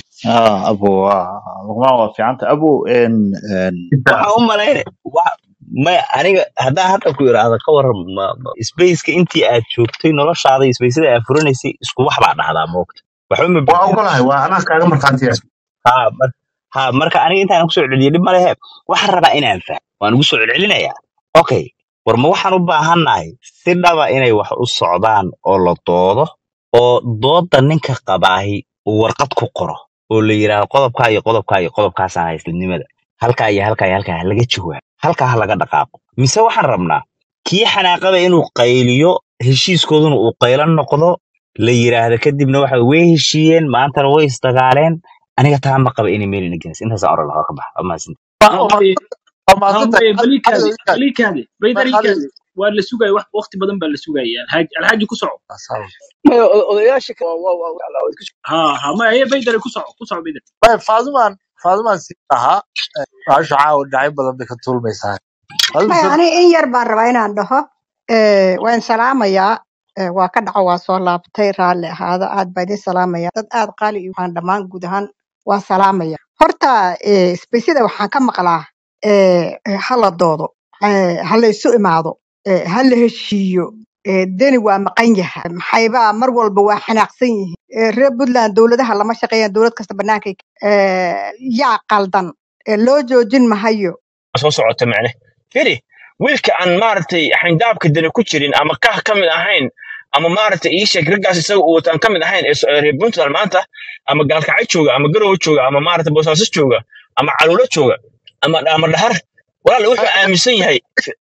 ah abo waa luqmaan waa fiicanta abo en en waxaan u malayna wa- maya aniga haddaan hadda ku idhaahdo ka waran ma- ma- spaceka intii aad joogtay noloshaada iyo spaceda aad furanaysay isku wax baa dhahdaa moogta waxba ma waa bedelin ogolahay waa anaa kaaga markhaatiya ha mar- ha marka aniga intaan kusoo celceliyo dhib malehe waxaan rabaa inaan fahmo waan ugu soo celcelinayaa okay war ma waxaan u baahannahay si dhaba inay wax u socdaan oo la doodo oo dooda ninka qabaahi uu warqad ku qoro oo la yidhaahdo qodobkaa iyo qodobkaa iyo qodobkaasaan hayslinimada halkaa iyo halkaa iyo halkaa ha laga jawaabo halkaa ha laga dhaqaaqo mise waxaan rabnaa kii xanaaqaba inuu qayliyo heshiiskooduna uu qaylan noqdo la yidhaahdo kadibna waxa way heshiiyeen maantana way isdagaaleen aniga taa ma qaba inay meel ina geynayso intaasaan oran lahaa ka baxa waa mahadsantahay hambaye waa mahadsantahay hambaye balikaade adiga ikaad balikaade baydar adiga ikaade waa la sugaya wax waqti badan baa la sugaya alxaaji alxaaji ku soco maya odayaasha ka- waa waa waa waa isku ha ha maya baydar ku soco ku soco baydar Maya, faadumaan faadumaan si ahaa baasha caawa dhinacyo badan bay ka tuulmaysaa faaduma maya soo ani in yar baan rabaa inaan dhaho Eh, waan salaamayaa Eh, waa ka dhaco waa soo laabtay raalli ahaada aad baa idin salaamaya dad aad qaali iyo waxaan dhammaan guud ahaan waa salaamaya horta eh, isbeysyada waxaan ka maqlaa eh, eh, ha la doodo eh, ha la isu imaado eh, ha la heshiiyo eh, deni waa maqan yahay maxaybaa mar walba waa xanaaqsan yihiin Eh, reer puntland dowladaha lama shaqeeyaan dowlad kasta bannaankay eh, yaa qaldan Eh, loo joojin mahayo soo socota macne firi wiilka aan maaragtay xayndaabka dani ku jirin ama kah ka mid ahayn ama maaragtay ii sheeg raggaas isaga uu wataan ka mid ahayn ee so- ee reer puntland maanta ama gaalkacyo jooga ama garowe jooga ama maaragtay boosaaso jooga ama caluulo jooga ama ama dhahar walaal wuxuu aaminsan yahay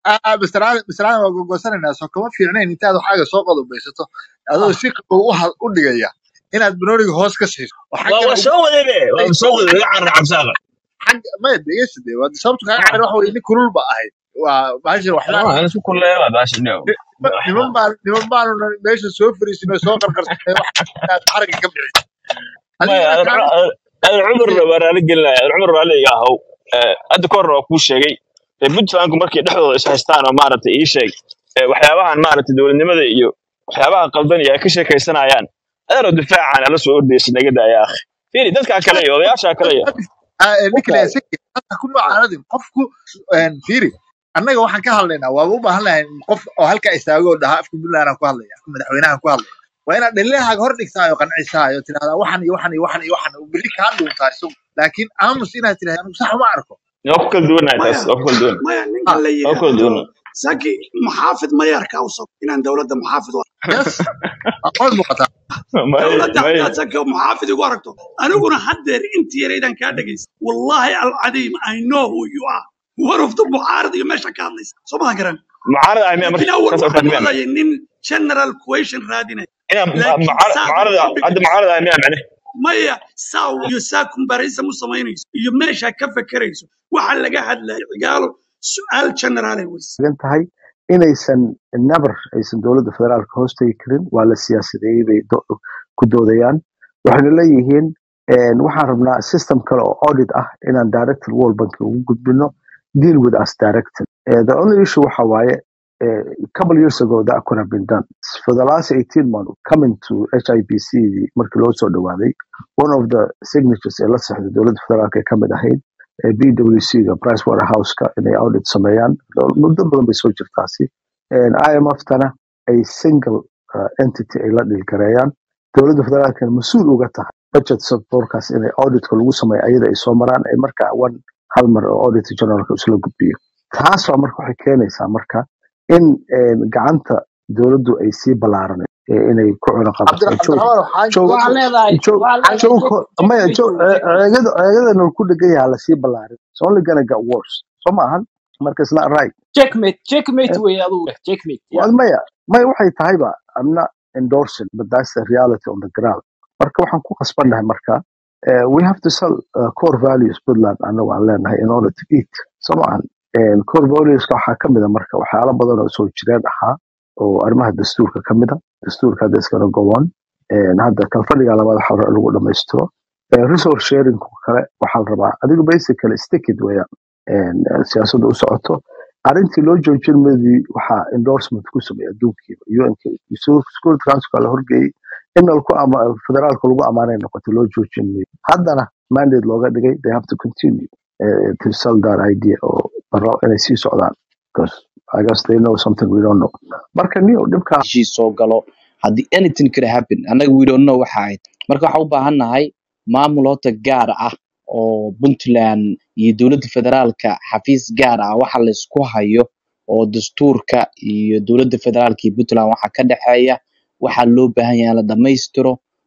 bisraana waa gogoosanaynaa soo kama fiicnayn intaad waxaaga soo qodobaysato adoo si qabow u had- u dhigaya inaad banooniga hoos ka siiso oo waa xaggana waa ugu soo wadebe waa soo wadebe iga carra cabsaaqa xagga maya dhegeysta dee waa sababta kaga carar waxa weye nin kulul ba ahayd waa bahashan waxbaa Ah, isku kulleeya baasha no niman baan niman baanu meesha soo fariisinay soo qarqarsanay wax inaad xaragga ka bixin maya adigana kaa cumar baa raali gelinaya cumar raali iga ahow Eh, hadda ka horna waa kuu sheegay reer puntlandku markay dhexdooda is haystaan oo maaragtay ii sheeg eh, waxyaabahan maaragtay dowladnimada iyo waxyaabaha qaldan iyo ay ka sheekaysanayaan adeeroo difaacan ala soo ordaysa naga daaya akhi fiiri dadkaa kale iyo odayaashaa kale iyo ninkale dadkaa isagii hata ku noocaanadin qofku een, fiiri annaga waxaan ka hadlaynaa waaba u baahan lahay qof oo halkaa istaago oo dhaha afka puntlandaan ku hadlaya afka madaxweynahan ku hadlaya waa inaad dhaliilahaaga hor dhigtaayo qancisaay oo tidhahdaa waxan iyo waxan iyo waxan iyo waxan oo berri kaa dhuuntaa isagu laakiin aamus inaad tidhahda anigu sax uma arko waa ku kala duwanahay maya taas waa ku kala duwan maya Ah, ninka la waa ku kala yidhaahdo duwana saki maxaafid mayarka usab inaan dowladda maxaafid u arko yes aqoon muuqataa maya dowladda maya haddaad saki maxaafid igu aragto aniguna haddeer intii yaraydaan kaa dhegaysa wallahi alcadiim i know who you are one of the mucaarad iyo meesha ka hadlaysa soo maha garan mucaarad ah miya marka laakiin awal saas oo waxaan fahmeen moodayay nin general question raadinaya ina laakiin mucaarad saad mucaarad wax u hadda dhigayso mucaarad ah miya macne maya saa iyo saa comparison u samaynayso iyo meeshaa ka fekerayso waxa laga hadlaya cigaalo su-aal generaalay weyse taagan tahay inaysan never aysan dowladda federaalka hoos tegi karin waa la siyaasadeeyey bay do- ku doodayaan waxayna leeyihiin een, waxaan rabnaa system kale oo audit ah inaan director world bank ugu gudbino deal with us director Eh, the only issue waxa waaye eh, a couple years ago that could have been done for the last 18 months coming to HIBC markii loo soo dhawaaday one of the signatures ee la saxday dowladda federaalka ee kamid ahayd ee BWC ga Price Waterhouse ka inay audit sameeyaan muddo badan bay soo jirtaasi Een, IMF-tana ay single uh, entity ay la dhilgareeyaan dowladda federaalkana mas-uul uga tahay budget sectorkaas inay auditka lagu sameeyo ayada ay soo maraan ay marka one hal mar oo auditor generalka isla gudbiyo taas waa marka waxay keenaysaa marka in een, gacanta dowladdu ay sii ballaaranay inay ku cuno qabato cabdira joog cabdiraxmaan waxaan joog waxaa leedahay joog waxaa leedahay joog check maya checkmate joog wey checkmate ceegada ceegadana ku dhegan yaha lasii ballaarin it's only gonna get worse soo maahan marka it's not right checkmate checkmate Eh, wey adigu checkmate ya waa maya maya waxay tahayba i'm not endorsing but that's the reality on the ground marka waxaan ku qasbannahay marka uh, we have to sell uh, core values puntland anagu aan leenahay in order to eat soo maahan And core valueska waxaa ka mid a marka waxyaalo badan oo soo jireen ahaa oo arrimaha dastuurka ka mid a dastuurka hadda iskana gobon hadda kalfadhiga labaad waxa la- lagu dhamaystiro Eh, resource sharing kale waxaa la rabaa adigu basically stick it weeyaan And, eh, siyaasadda u socoto arrintii loo joojin madii waxaa endorsement ku sameeya adduunkiiba unka security councilka la horgeeyey in lagu ama federaalka lagu amaanay noqotay loo joojin mayo haddana mandate looga dhigay they have to continue uh, to sell that idea oo baro inay sii socdaan because I guess they know something we don't know marka niyo dhibka heshiis soo galo haddii anything could happen annaga we don't know waxa ahayd marka waxaan u baahan nahay maamul hota gaar ah oo puntland iyo dowladda federaalka xafiis gaar ah waxa laysku hayo oo dastuurka iyo dowladda federaalka iyo puntland waxa ka dhexeeya waxaa loo baahan yahay in la dhammaystiro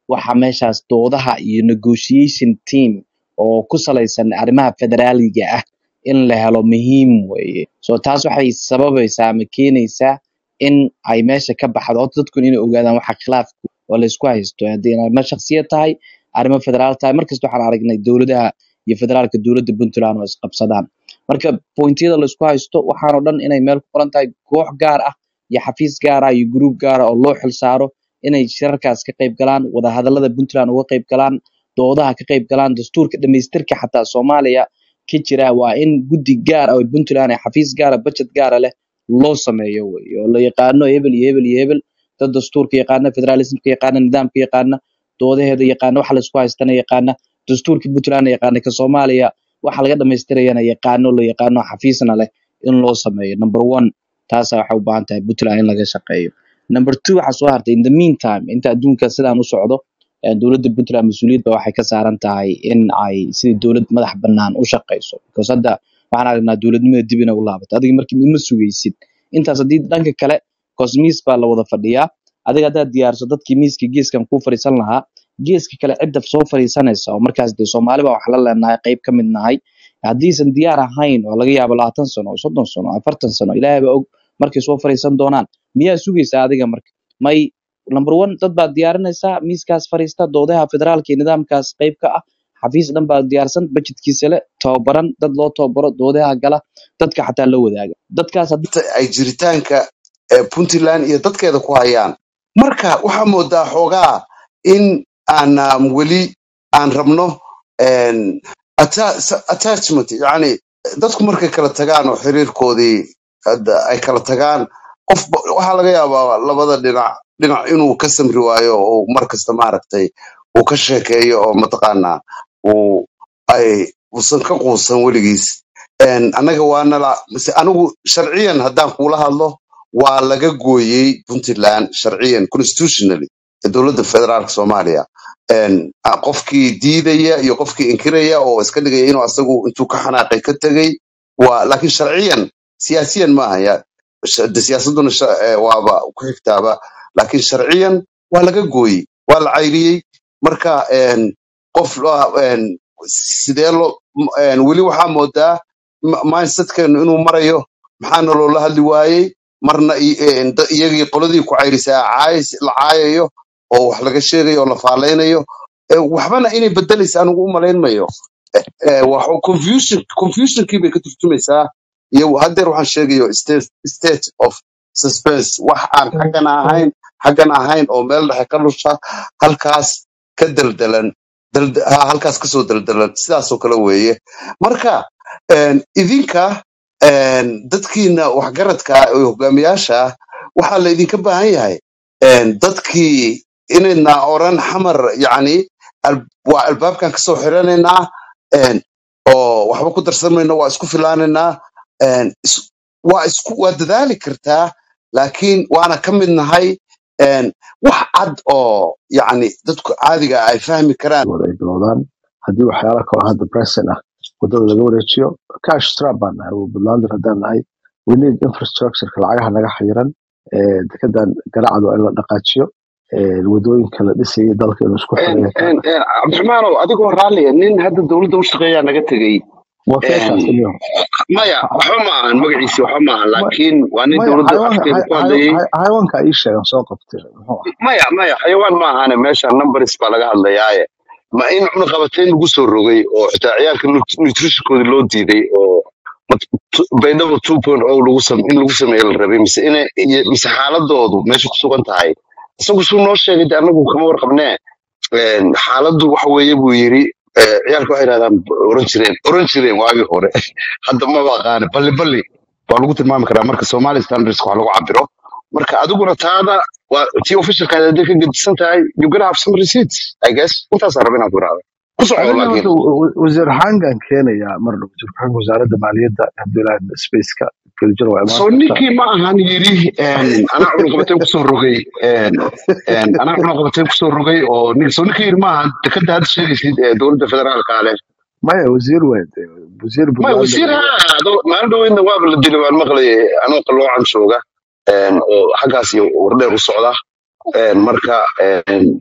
waxa meeshaas doodaha iyo negotiation team oo ku salaysan arrimaha federaaliga ah in la helo muhiim weeye so taas waxay sababaysaa ama keenaysaa in ay meesha ka baxdo horta dadkun inay ogaadaan waxa khilaafku oo laysku haysto haddii arrimo shakhsiyad tahay arrimo federaal tahay markasta waxaan aragnay dowladaha iyo federaalka dowladda puntland oo isqabsadaan marka pointyada laysku haysto waxaanoo dhan inay meel ku qoran tahay koox gaar ah iyo xafiis gaar ah iyo gruub gaar ah oo loo xilsaaro inay shirarkaas ka qayb galaan wadahadalada puntland uga qayb galaan doodaha ka qayb galaan dastuurka dhamaystirka xataa soomaaliya ka jira waa in guddi gaar ah oo puntland ee xafiis gaara budget gaara leh loo sameeyo wey oo la yaqaano hebel iyo hebel iyo hebel dad dastuurka yaqaana federalismka yaqaana nidaamka yaqaana doodaheeda yaqaana waxa laysku haystana yaqaana dastuurka puntland yaqaana ka soomaaliya waxa laga dhamaystirayana yaqaano la yaqaano xafiisna leh in loo sameeyo number one taasa waxay u baahan tahay puntland in laga shaqeeyo number two waxaa soo hartay in the meantime inta adduunka sidaan u socdo eh, dowladda puntland mas-uuliyadba waxay ka saaran tahay in ay sidii dowlad madax bannaan u shaqeyso because hadda waxaan aragnaa dowladnimada dib inay u laabato adiga markii ma sugaysid intaas haddii dhanka kale cause miis baa la wada fadhiyaa adiga haddaad diyaarso dadkii miiska geeskan kuu fadhiisan lahaa geeska kale cidda soo fadhiisanaysa oo markaas dee soomaali baa wax la leenahay qayb ka mid nahay haddiisan diyaar ahayn oo laga yaabo labaatan sano oo soddon sano afartan sano ilaahay baa og markay soo fadhiisan doonaan miyaa sugaysaa adiga marka may number one dad baad diyaarinaysaa miiskaas fadhiista doodaha federaalka iyo nidaamkaas qayb ka ah xafiis dhan baa diyaarsan budgetkiisa le tababaran dad loo tababaro doodaha gala dadka xataa la wadaaga dadkaas haddii inta ay jiritaanka eh, puntland iyo dadkeeda ku hayaan marka waxaa moodaa xoogaa in aan um, weli aan rabno en, atta- sa- attachment yani dadku markay kala tagaan oo xiriirkoodii hadda ay kala tagaan qof waxaa laga yaabaa labada dhinac dhinac inuu ka samri waayo oo mar kasta maaragtay uu ka sheekeeyo oo mataqaanaa uu ay uusan ka quusan weligiis En, annaga waa nala mise anigu sharciyan haddaan kuula hadlo waa laga gooyey puntland sharciyan constitutionally ee dowladda federaalka soomaaliya En, a- qofkii diidaya iyo qofkii inkiraya oo iska dhigaya inuu asagu intuu ka xanaaqay ka tegey waa laakiin sharciyan siyaasiyan maaha ya Sh- de siyaasaduna sha- eh, waaba ku xigtaaba laakiin sharciyan waa laga gooyey waa la cayriyey marka en, qof la- en, sidee loo m- en, weli waxaa moodaa m- mindsetkeenu inuu marayo maxaana loola hadli waayey marna i- en, da- iyagii qoladii ku cayrisaa caayis- la caayayo oo wax laga sheegayo oo la faalaynayo Eh, waxbana inay bedelaysa anigu u malaynmayo Eh, wax- confusion confusionkii bay ka turjumaysaa iyo haddeer waxaan sheegayo state, state of suspense wax aan xaggan ahayn xaggan ahayn oo meel dhexe ka lusha halkaas ka daldalan dalda, ha, halkaas kasoo daldalan sidaasoo kale weeye marka en, idinka en, dadkiina waxgaradka ah oo hogaamiyaasha ah waxaa la idinka baahan yahay en, dadkii inayna oran xamar yacni al- waa albaabkan kasoo xiranaynaa en, oo waxba ku darsamayno waa isku filaanaynaa en, is- waa isku waa dadaali kartaa laakiin waana ka mid nahay en, wax cad oo yacni dadku caadiga ah ay fahmi karaan wada ay bilowdaan haddii waxyaala kaloo hadda present ah wadada laga wareejiyo cash trap baan nahay oo puntlander haddaan nahay we need infrastructureka lacagaha naga xayiran eh, dekedan ganacdu in la dhaqaajiyo eh, wadooyinka la dhisayay dalka inuu isku xiran yahay cabdiraxmaanow adigoo raalliya nin hadda dowladda u shaqeeyaa naga tegey waa keekaas inyo maya waxba ma ahan magaciisi waxba ma ahan Ma- laakiin waa nin maya dowladda xayawaanka afkeeda xay- ku xay- hadlayey xay- xayawaanka ii sheegan soo qabtay muxuu ah maya maya xayawaan ma ahane meesha numbers baa laga hadlayaaye ma in cunaqabateyn lagu soo rogay oo xitaa ciyaalka nut- nutritionkooda loo diiday oo mat- tu- baydhabo two point o lagu sam in lagu sameeyo la rabay mise ina iyo- mise xaaladoodu meesha ku sugan tahay isagu suu noo sheegay de anagu kama warqabnee Een, xaaladdu waxa weeye buu yiri eh, ciyaalka waxay yidhahdaan oran jireen oran jireen waagii hore hadda ma baqaane balli balli waa lagu tilmaami karaa marka somali standards wax lagu cabiro marka adiguna taada waa tii officialkaada hadday ka gedisan tahay you gonna have some receipts i guess intaasaan rabaa inaan ku irahdo ku soco aniga laakiin horta wa- wa- wasiir xangan keenaya mar dhow wasiir xangan wasaaradda maaliyadda abdullahi spaceka geljir waa imaan soo kartaa ninkii ma ahan yiri een, anaa cunaqabateyn kusoo rogay een, een, anaa cunaqabateyn kusoo rogay oo nin- soo ninkii yiri ma ahan dekada hadda sheegaysid ee dowladda federaalka leh maya wasiir weyn dee, wasiir ما puntlander وزير weeye هذا ما عنده إنه ما بالدنيا ما المغلي أنا قلوا عن سوقه حقاسي وردي الصعدة مركا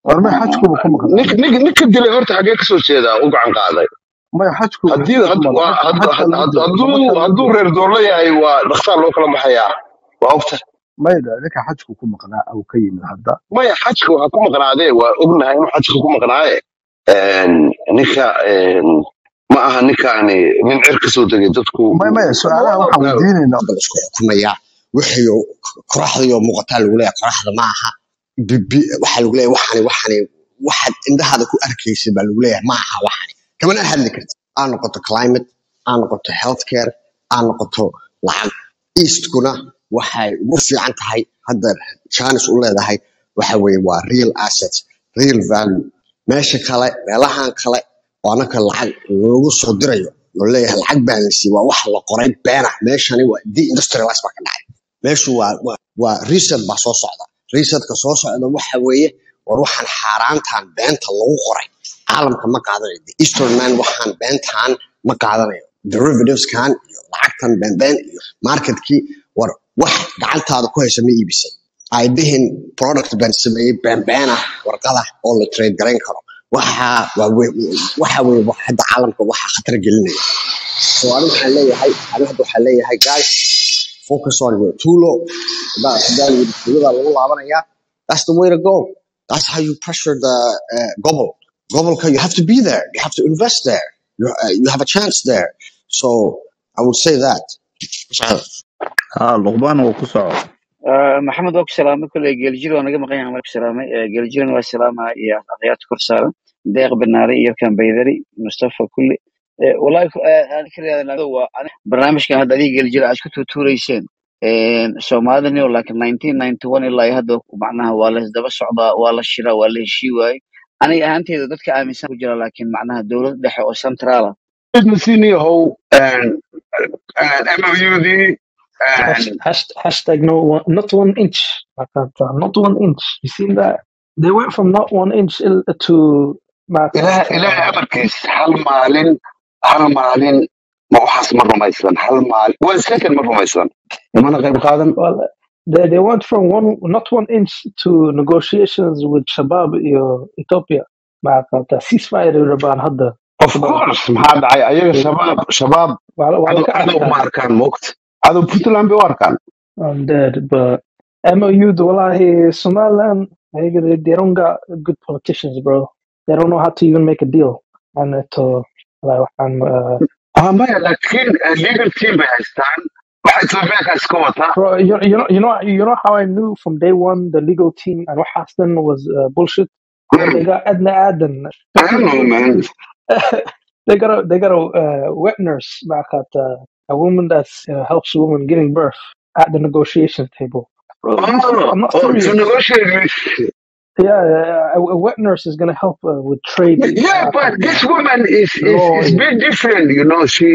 war may xajkuba ku maqnaa ninka ninka ninka dilay horta xagee kasoo jeedaa u gacan qaaday may xajku haddii xajku had- maqan waa- xajka had- xajka had- laga had- joogo hadduu xajka laga hadduu joogo reer doorla yahay waa dhaqsaa loo kala baxayaa waa ogta mayda ninka xajku ku maqnaa au ka yimid hadda maya xajka waxaa ku maqnaadee waa ognahay inuu xajka ku maqnaaye Een, ninka een, ma aha ninkaani nin cer kasoo degay dadku may maya su-aalaha waxaan weydiinaynaa bal isku xukumaya wixii qoraxda muuqataa lagu leeyahay qoraxda ma aha bibi waxaa lagu leeyahay waxani waxani waxaad indhahaada ku arkaysid baa lagu leeyahay ma aha waxani kamana hadli karti aa noqoto climate aa noqoto healthcare aa noqoto lacag eastkuna waxay ugu fiican tahay hadda chance u leedahay waxa weeye waa real assets real value meesha kale meelahan kale oo anaka lacag loogu soo dirayo oo leeyahay lacag baa la siiyey waa wax la qoray beena meeshani waa deindustrialize baa ka dhacay meeshu waa waa waa reset baa soo socda resetka soo socda waxa weeye war waxaan xaaraantan beenta lagu qoray caalamka ma qaadanayo the eastern man waxaan beentan ma qaadanayo derivativeskan iyo lacagtan beenbeen iyo marketkii war wax gacantaada ku haysa ma iibisay ay dhihin product baan sameeyey beenbeen ah warqada oo la trade garayn karo waxa waa we- waxa weeye wax hadda caalamka waxa khatar gelinaya so anigu waxaan leeyahay anigu hadda waxaan leeyahay guys focus on your tulo hadaa hadaa yidhi tulada lagu laabanaya that's the way to go that's how you pressure the uh, gobble gobolka you have to be there you have to invest there you, uh, you have a chance there so i would say that ها لقبان وكسعه آه، maxamed waa ku salaamay kolley geeljir waa naga maqan yahay marku salaamay Eh, geeljiran waa salaamaya iyo akhyaarta kor saaran deeq banaare iyo kambaydari mustafa kulli Eh, wallahi ku- eh, aan ka raadinaa waa ani- barnaamijkan hadda adiga geeljir aad isku tuutuureyseen soomaalida nio laakiin nineteen ninety one ilaa iyo hadda macnaha waa la isdaba socdaa waa la shiraa waa la heshii waaye aniga ahaanteyda dadka aaminsan ku jira laakiin macnaha dowlad dhexe oo centraala businessiniyahow MOUdii Hash, hash, hashtag no one, not one inch. Like that, uh, not one inch. You seen that? They went from not one inch il- to like ilaah ilaahay amarkiis hal maalin hal maalin ma waxaas ma rumaysan hal maalin one second ma rumaysan imana qayb qaadan well, they, they went from one not one inch to negotiations with Shabab iyo Ethiopia. Like that, uh, ceasefire rabaan hadda. of course maxaa dhacay ayaga shabaab shabaab Waa waa la cadow ka cadow ma adkaaday. arkaan moogta cadow puntland bay u arkaan I'm dead, but MOU, the wallahi, Somaliland, they, they they don't got good politicians, bro. They don't know how to even make a deal. And it, uh, like, I'm, uh, ah maya laakiin eh, legal team bay haystaan waxa ethoobiyaanka iska wata bro, you, you know, you know, you know how I knew from day one the legal team and what Hassan was uh, bullshit. When they got Edna Aden, I don't know man they got a they got a uh, wet nurse back at uh, a woman that uh, helps women giving birth at the negotiation table. Bro, these people, oh I'm not oh to serious. negotiate with Yeah, a, a wet nurse is gonna help uh, with trade. yeah Uh, but this woman is is law. is bit different you know she,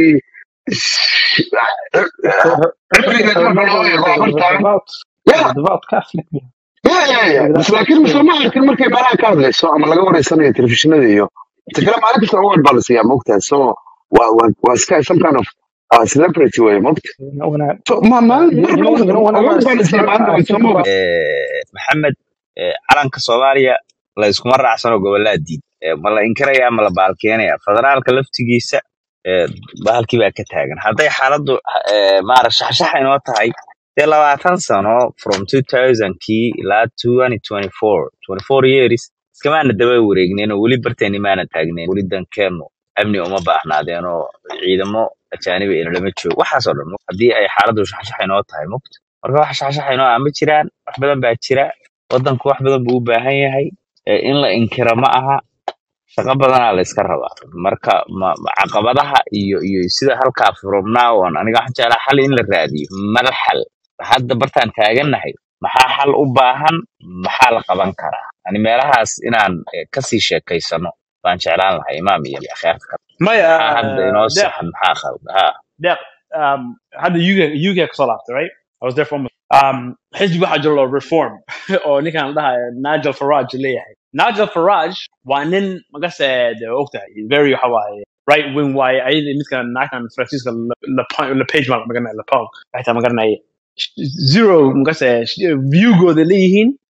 she Her, her, her, cimrigeed her marka loo mother eego was a, was a hortaan devout, yeah was a devout Catholic. man. Yeah, yeah, yeah. Like Bas that, laakiin that's mise ma arkin markay meelaha ka hadlayso ama laga wareysanayo telefishinada iyo inta kale maalin kasta award baa la siiyaa moogtahay so waa waa waa iska some kind of uh, celebrity way moogta you know, when I, so ma maalin you, you mar know, you know, whenever I award baa la sit siiyaa here, maalin I way think soo about moogta Eh, maxamed eh, calanka soomaaliya la iskuma raacsano gobolaa diid Eh, ma la inkiraya ma la baalkeenaya federaalka laftigiisa eh, bahalkii baa ka taagan hadday xaaladdu eh, maarag shaxshaxa inoo tahay dee labaatan sano from 2000kii ilaa 2024 24 years iskamaana daba wareegnen oo weli barteeni maana taagnen weli dankeenu amni uma baahnaadeen oo ciidamo ajaaniba inalama joogo waxaasoo dhan haddii ay xaaladdu shaxshaxa inoo tahay muqt marka wax shaxshaxa inoo ah ma jiraan wax badan baa jira wadanku wax badan buu u baahan yahay Eh, in la inkiro ma aha shaqo badanaa la iska rabaa marka ma- ma- caqabadaha iyo iyo sida halkaa from now on aniga waxaan jeclaa xal in la raadiyo mala xal hadda bartaan taagannahay maxaa xal u baahan maxaa la qaban karaa ani meelahaas inaan eh, kasii sheekaysano baan jeclaan lahay imaam iyo akhyaarta kale maya maxaa hadda inoo deeq saxan maxaa qalda ha deeq um, hadda UK UK kasoo laabtay right I was there for almost um, xisbi waxaa jiro loo reform oo ninkan la dhahayo Nigel Farage leeyahay Nigel Farage waa nin magase de ogtahay very waxa waaye right wing waaye ayada midkan naagtan Francisca LePage ma magaranaya LePong xitaa magaranaya zero magase viewgooda leeyihiin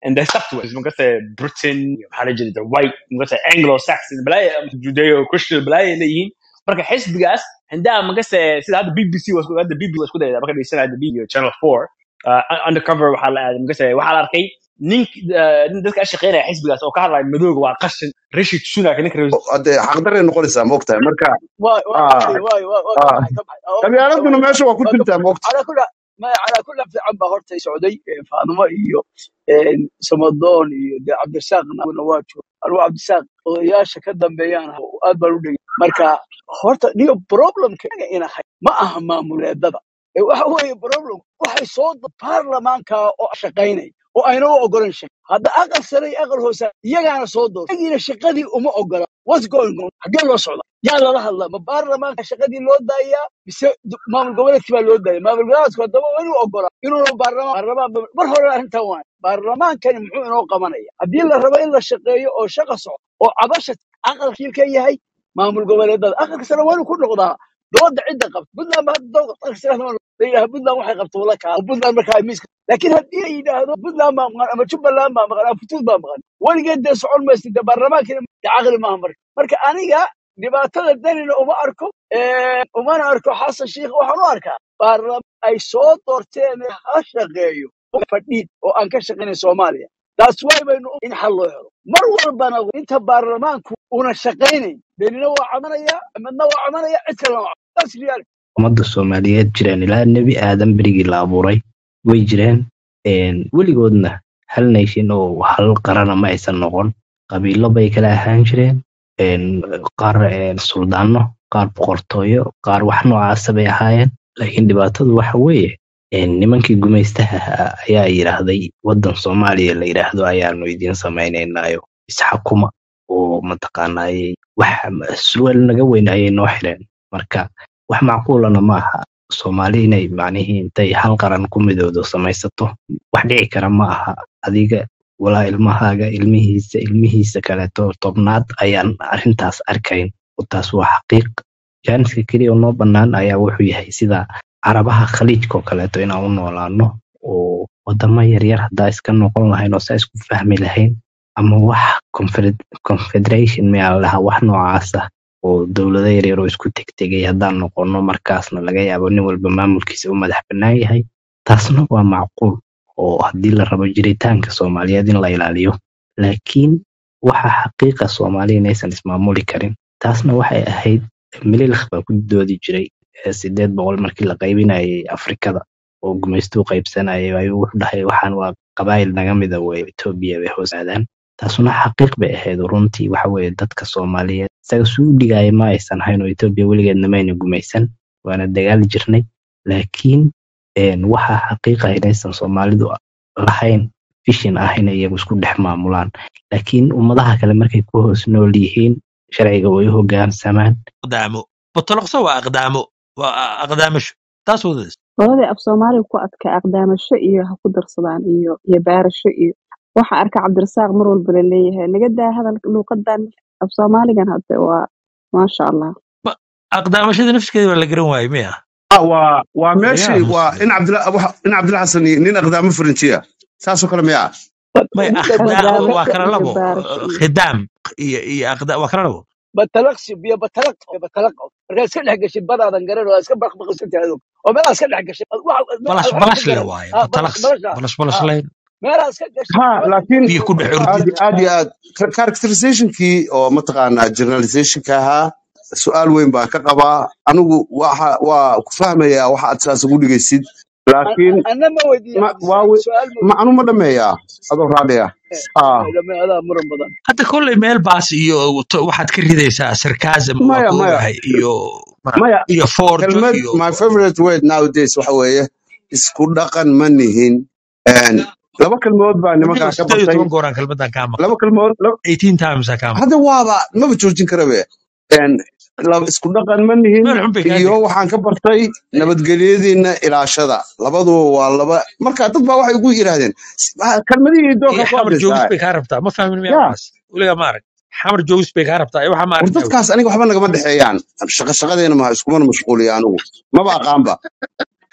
and they stuck to it magase britain maxaa la jira the white magase anglo saxon balaaye judeo christian balaaye leeyihiin marka xisbigaas hindaa magase sida hadda bbc was hadda bb was ku dayda marka dhegeysanaya the bb channel 4 uh, undercover waxaa la aaday magase waxaa la arkay nink uh, nin dadka ka shaqeynaya xisbigaas oo ka hadlaya madooga waa qashin rashid sunak ninka reer hadee xaqdaray noqonaysaa moogtahay marka واي واي ah, واي واي واي واي ah. كبحي كبحي أو qabyaaladuna كبحي meesha waa ku واي jirtaa كبحي moogta على كل ما على كل في عم هورتي سعودي فاطمه iyo een samadoon iyo de cabdisaaqna waa jooga anuu cabdisaaq odayaasha ka dambeeyaan aad baan u dhegay marka horta niyo problemka ina hay ma aha maamuleedada ee waxa weeye problem waxay soo da- baarlamaanka oo shaqaynay oo ayna u ogolan shaqo hadda aqal sare iyo aqal hoose iyagaana soo doortay iyagiina shaqadii uma ogola what's going on xaggee loo socda yaa lala hadlaa ma baarlamaanka shaqadii loo daayaa mise d- maamul goboleedkii baa loo daaya maamul goboleedku haddaba waa inuu ogola inuuna baarlamaan baarlamaan ba- mar hore arrintan waay baarlamaankani muxuu inoo qabanaya haddii la rabo in la shaqeeyo oo shaqa socdo oo cabasha aqalkii ka yahay maamul goboleedada aqalka sare waa inuu ku noqdaa dooda cidda qabta puntland ba hadda dooda aqalka sare la yidhaha puntland waxay qabta wala kaa puntland markaa miiska laakiin haddii la yidhaahdo puntland baa maqan ama jubbaland baa maqan ama puntland baa maqan weligeed dee socon maysa dee baarlamaankina dee caqli maaha marka marka aniga dhibaatada danina uma arko ee, umana arko xasan shiikh waxaan u arkaa baarlamaan ay soo doorteen ha shaqeeyo fadhiid oo aan ka shaqaynay soomaaliya taas way baynu u- in xal loo helo mar walbana inta baarlamaanku una shaqaynayn denina waa cabanaya midna waa cabanaya cid kalena waa cabanaya. That's reality. ummadda soomaaliyeed jireen ilaa nebi aadan berigii la abuuray way jireen een, weligoodna hal nation oo hal qarana ma aysan noqon qabiilo bay kala ahaan jireen een, qaar een, suldaano qaar boqortooyo qaar wax noocaasa bay ahaayeen laakiin dhibaatadu waxa weeye een, nimankii gumaystaha ahaa ayaa yidhaahday waddan soomaaliya la yidhaahdo ayaanu idiin samaynaynaayo isxakuma oo mataqaanaaye wax surwaal naga weyn ayay noo xireen marka wax macquulana ma aha soomaali inay macnihii intay hal qaran ku midoodo samaysato wax dhici kara ma aha adiga walaa ilmahaaga ilmihiisa ilmihiisa kaleeto tobnaad ayaan arrintaas arkayn oo taas waa xaqiiq jaaniska keliya oo noo bannaan ayaa wuxuu yahay sida carabaha khaliijka oo kaleeto inaan u noolaano oo wadamo yaryar haddaa iska noqon lahayn oo saa isku fahmi lahayn ama wax confed- confederation miyaa la dhahaa wax noocaasa oo dowlado yaryar oo isku tegtegay haddaan noqono markaasna laga yaabo nin walba maamulkiisa u madax bannaan yahay taasna waa macquul oo haddii la rabo jiritaanka soomaaliyeed in la ilaaliyo laakiin waxa xaqiiqa soomaaliya inaysan ismaamuli karin taasna waxay ahayd mililkh baa ku doodi jiray ee sideed boqol markii la qaybinayay afrikada oo gumaystuu qaybsanayay ayuu wuxuu dhahay waxaan waa qabaayil naga mida wey etoobiya bay hoos aadaan taasuna xaqiiq bay ahayd runtii waxa weeye dadka soomaaliyeed isaga suu u dhigaya ma aysan hayn oo etoobiya weligeedna mayna gumaysan waana dagaali jirnay laakiin een, waxaa xaqiiqa inaysan soomaalidu lahayn fishin ah inay iyagu isku dhex maamulaan laakiin ummadaha kale markay ku hoos nool yihiin sharciga way u hogaansamaan aqdaamo botoloqso waa aqdaamo waa aqdaamasho taas wadadas labadii af soomaaliga ku adka aqdaamasho iyo ha ku darsadaan iyo iyo baarasho iyo waxa arka cabdirasaaq mar walba la leeyahay naga daa hadalka luuqadan af soomaaligan hadde waa maasha allah aqdaamashada nafskeeda waa la garan waaye miya Ah, waa waa laga meeshii waa aamusay in cabdila waxa- in cabdila xasan iyo nin aqdaamo faranjiya saasoo kale miyaa may Midda akhdaa batalaqsi waa kala iyo labo baarasho iyo khidaam iyo iyo aqda waa kala labo batalaqsi iyo batalaq iyo batalaq markaa iska dhex gashay badaadan garan oo iska baqbaqsan adog oo meelaa iska dhex gashay wax balash wax ka balash le garan waaye ha balash batalaqsi balasha balash balash ha layn meelaa iska gashay ha waxba laakiin biyo ku dhex aad ordid aad iyo aad Ka- characterizationkii oo mataqaanaa journalizationka ahaa su-aal weyn baan ka qabaa anigu waxa waa ku fahmayaa waxa aad saas ugu dhigaysid laakiin anna ma weydiiye ma waa cabdisaaq we- su-aal ma ma weydiiye anu ma dhameeyaa adoo raadhiya ah dhamay adaa muran badan hadda kolley meel baas iyo to- waxaad ka ridaysaa sarcasm waa maya ka maya ogahay iyo ma- maya iyo forjo kelmad iyo my favorite word nowadays waxa weeye isku dhaqan ma nihin Een, laba kelmood baa anigo nimankaa ka sideed iyo bartay toban gooraan kelmadan kaa maqlay laba kelmood laba- eighteen times aa kaa maqlay hadda waaba maba joojin karabe Een, laba isku dhaqan ma nihin meel xun bay kaa iyo dhigay waxaan ka bartay nabadgelyadiina ilaashada labaduba waa laba marka dad baa waxay ugu yidhaahdeen "Ah, kelmadihii iyo doonka ku xamar joogis hadlaysaa bay kaa rabtaa ma fahmin miyaa ya waxaas weligaa ma arag xamar joogis bay kaa rabtaa waxa ma war aragtaa wey dadkaas aniga waxba nagama dhexeeyaan shaqa shaqadeena maha iskumana mashquuliya anigu maba aqaanba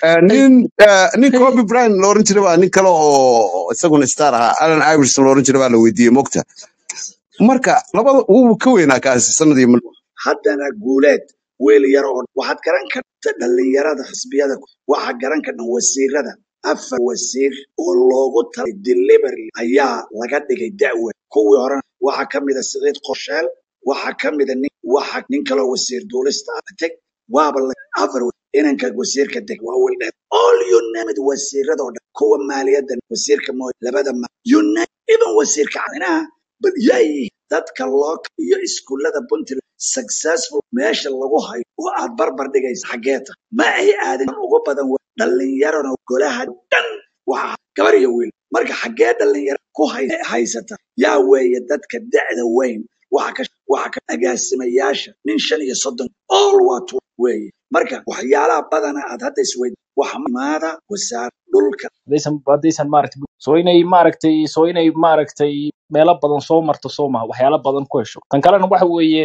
Eh, nin eh, nin kobe bryant la oran jiray baa nin kale oo isaguna star ahaa allen iverson la oran jiray baa la weydiiyey mogta marka labada wuu ka weynaa kaasi sanadii haddana guuleed wiil yar oo waxaad garan karta dhallinyarada xisbiyada waxaa garan karta wasiirada afar wasiir oo loogu talay delivery ayaa laga dhigay da'we kuwii horena waxaa ka mida siciid qorsheel waxaa ka mida nin waxa nin kaloo wasiir duulista ah teg waaba la afar wa- inanka wasiirka deg waa wiil dheer all you name it wasiirada oo dhan kuwa maaliyadda wasiirka mooy labada ma you name even wasiirka caanaha bal yay dadka loo iyo iskuullada puntland successful meesha lagu hayo oo aad barbar dhigaysa xaggeeta ma ay aadin ugu badan wa- dhallinyarona golaha dhan waxa gabar iyo wiil marka xaggee dhallinyaro ku hay- haysata yaa weeye dadka da'da weyn waxa ka waxa ka agaasimayaasha nin shan iyo soddon all waa tu weeye marka waxyaalaha badana aad hadda isweyd waxa maada wasaar dhulka haddaysan haddaysan maaragtay soo inay maaragtay soo inay maaragtay meelo badan soo marto soo maha waxyaalo badan ku hesho tan kalena waxa weeye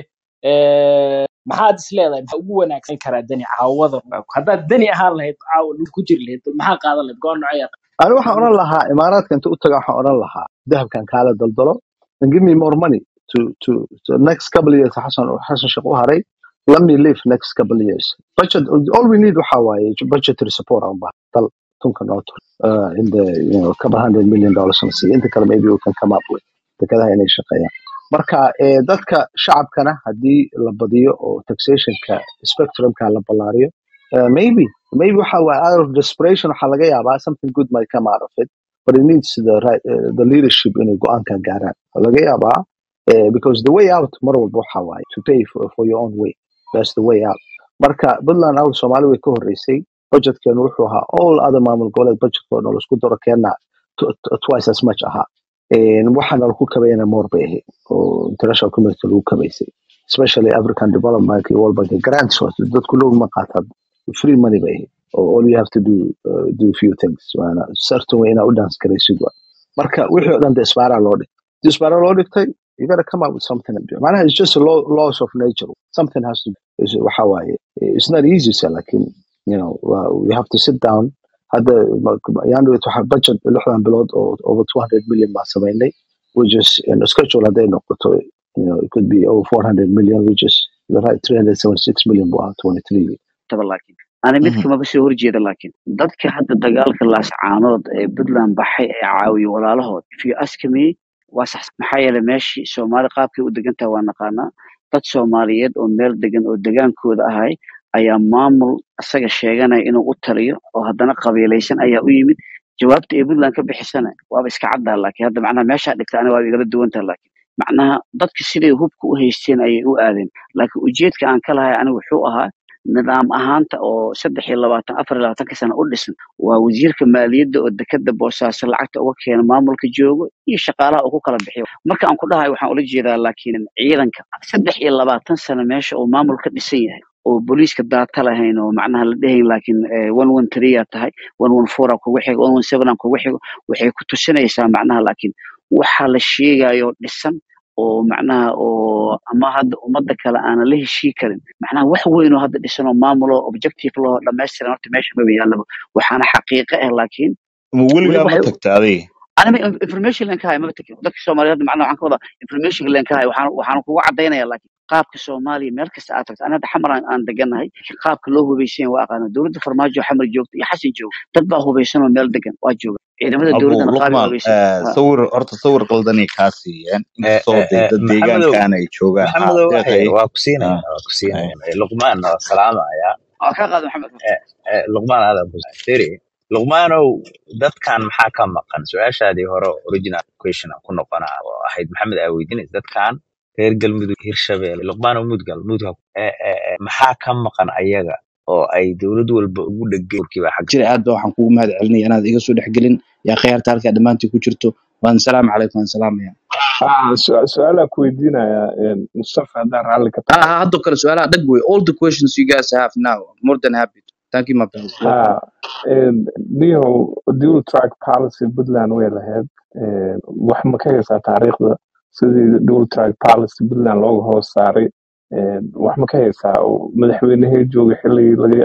eh, maxaad is leedahay maxaa ugu wanaagsan karaa dani caawada haddaad dani ahaan lahayd caawa dhulka ku jiri lahayd maxaa qaadan lahayd go-aan nocee aad ani waxaan odhan lahaa imaaraadka inta u taga waxaan odhan lahaa dahabkan kaala daldalo and give me more money to to to next couple of years xasan xasan sheekh u haray let me live next couple of years budget all we need waxa waaye budgetary support aan baa dal tunka noo tur uh, in the you know couple hundred million dollars on see inta kale maybe we can come up with dekadaha inay shaqeeyaan marka eh, dadka shacabkana haddii la badiyo oo taxationka spectrumka la ballaariyo uh, maybe maybe waxa waaye out of desperation waxaa laga yaabaa something good might come out of it but it needs the right uh, the leadership inay go-aanka gaaraan Waxaa laga yaabaa uh, because the way out mar walba waxa waaye to pay for, for your own way that's the way out marka puntland out soomaali way ka horeysay budgetkeenu wuxuu ahaa all other maamul goboleed budgetkooda laisku daro keenna t- t- twice as much ahaa Een, waxaana lagu kabayana more bay ahayd oo international community lagu kabaysay especially african development iyo world bank grants waa dadku loan ma qaataan free money bay ahayd Oh, all you have to do uh, do few things waana certain way inaa u dance garaysid waa marka wixii oo dhan de isbaaraa loo dhigay hadii isbaaraa loo dhigtay you gotta come up with something manaha it's just a law, laws of nature something has to is- waxa waaye it's not easy sir lakin you know uh, we have to sit down hadda yaan waxa budget lixdan bilood oo over 200 million baan samaynay which is in a schedule hadday noqoto you know it could be over 400 million which is the right 376 million buu ahaa 23 taba laakiin ani mid kamaba soo horjeeda laakiin dadka hadda dagaalka laascaanood ee puntland baxay ee caawiyo walaalahood if you ask me waa sax maxaa yeelay meeshii soomaali qaabkay u degan tahay waa naqaanaa dad soomaaliyeed oo meel degan oo degaankooda ahay ayaa maamul isaga sheeganaya inuu u taliyo oo haddana qabiilaysan ayaa u yimid jawaabta ay puntland ka bixisana waaba iska caddaha laakiin hadda macnaha meeshaa dhigta ani waa igala duwantaha laakiin macnaha dadka siday hubka u haysteen ayay u aadeen laakiin ujeedka aan ka lahay anigu wuxuu ahaa nidaam ahaanta oo saddex iyo labaatan afar iyo labaatanka sano u dhisan waa wasiirka maaliyadda oo dekada boosaaso lacagta uga keena maamulka joogo iyo shaqaalaha uu ku kala bixiyo marka aan ku dhahayo waxaan ula jeedaa laakiin ciidanka saddex iyo labaatan sano meesha uu maamul ka dhisan yahay oo booliiska daata lahayn oo macnaha la dhehayn laakiin one one three aa tahay one one four aa kugu xigo one one seven aa kugu xigo waxay ku tusinaysaa macnaha laakiin waxa la sheegayo dhisan oo macnaha oo ama hadda ummadda kale aanan la heshii karin macnaha wax weyn oo hadda dhisan oo maamulo objective loo dhammaystiran horta meesha maba yaallaba waxaana xaqiiqo ah laakiin ma weli weligaa ma waxay tagta adiga anima information len ka hayo maba tegin dadka soomaaliyeed hadda macnaha waxaan ka wadaa information len ka hayo waxaan waxaan kugu cadaynaya laakiin qaabka soomaaliya meel kasta aad tagto ani hadda xamar aan aan deganahay qaabka loo hubaysan waa aqaana dowladda farmaajo xamar joogta iyo xasan jooga dad baa hubaysan oo meel degan waa jooga ciidamada abu dowladdana qaabay luqmaan hubaysan eh, ha sawir horta sawir qaldanay kaa siiyeen inkastoo dee dad maxamedow deegaankan ay joogaan ha maxamedow wax deeqay yar waa ku ha siinaya waa ku hay siinaya luqmaan waa salaamaya waa kaa qaada maxamed Eh, eh, luqmaan aadan ku firi luqmaanow dadkan maxaa ka maqan su-aashaadii hore original question aan ku noqonaa oo ahayd maxamed aa weydiinaysa dadkan reer galmudug hirshabelle luqmaanow mudgal mudgal eh, eh, eh, maxaa ka maqan ayaga oo ay dowlad walba ugu dhegeen kiiba xag jira aad ba waxaan kugu mahad celinaya inaad iga soo dhexgelin yaa khiyaarta halkaa dhammaantii ku jirto waan salaamu calaykum waan salaamaya Ah, su- su-aalaa ku weydiinaya mustafa haddaan raalli ka ha tahay ha haddo kale su-aalaha dhag wey all the questions you guys have now more than happy to. thank you my friends welcome ha niyow dual track policy puntland way lahayd Eh, wax ma ka haysaa taariikhda sidii dual track policy puntland looga hoos saaray Eh, wax ma ka haysaa oo madaxweynehee joogay xilligii laga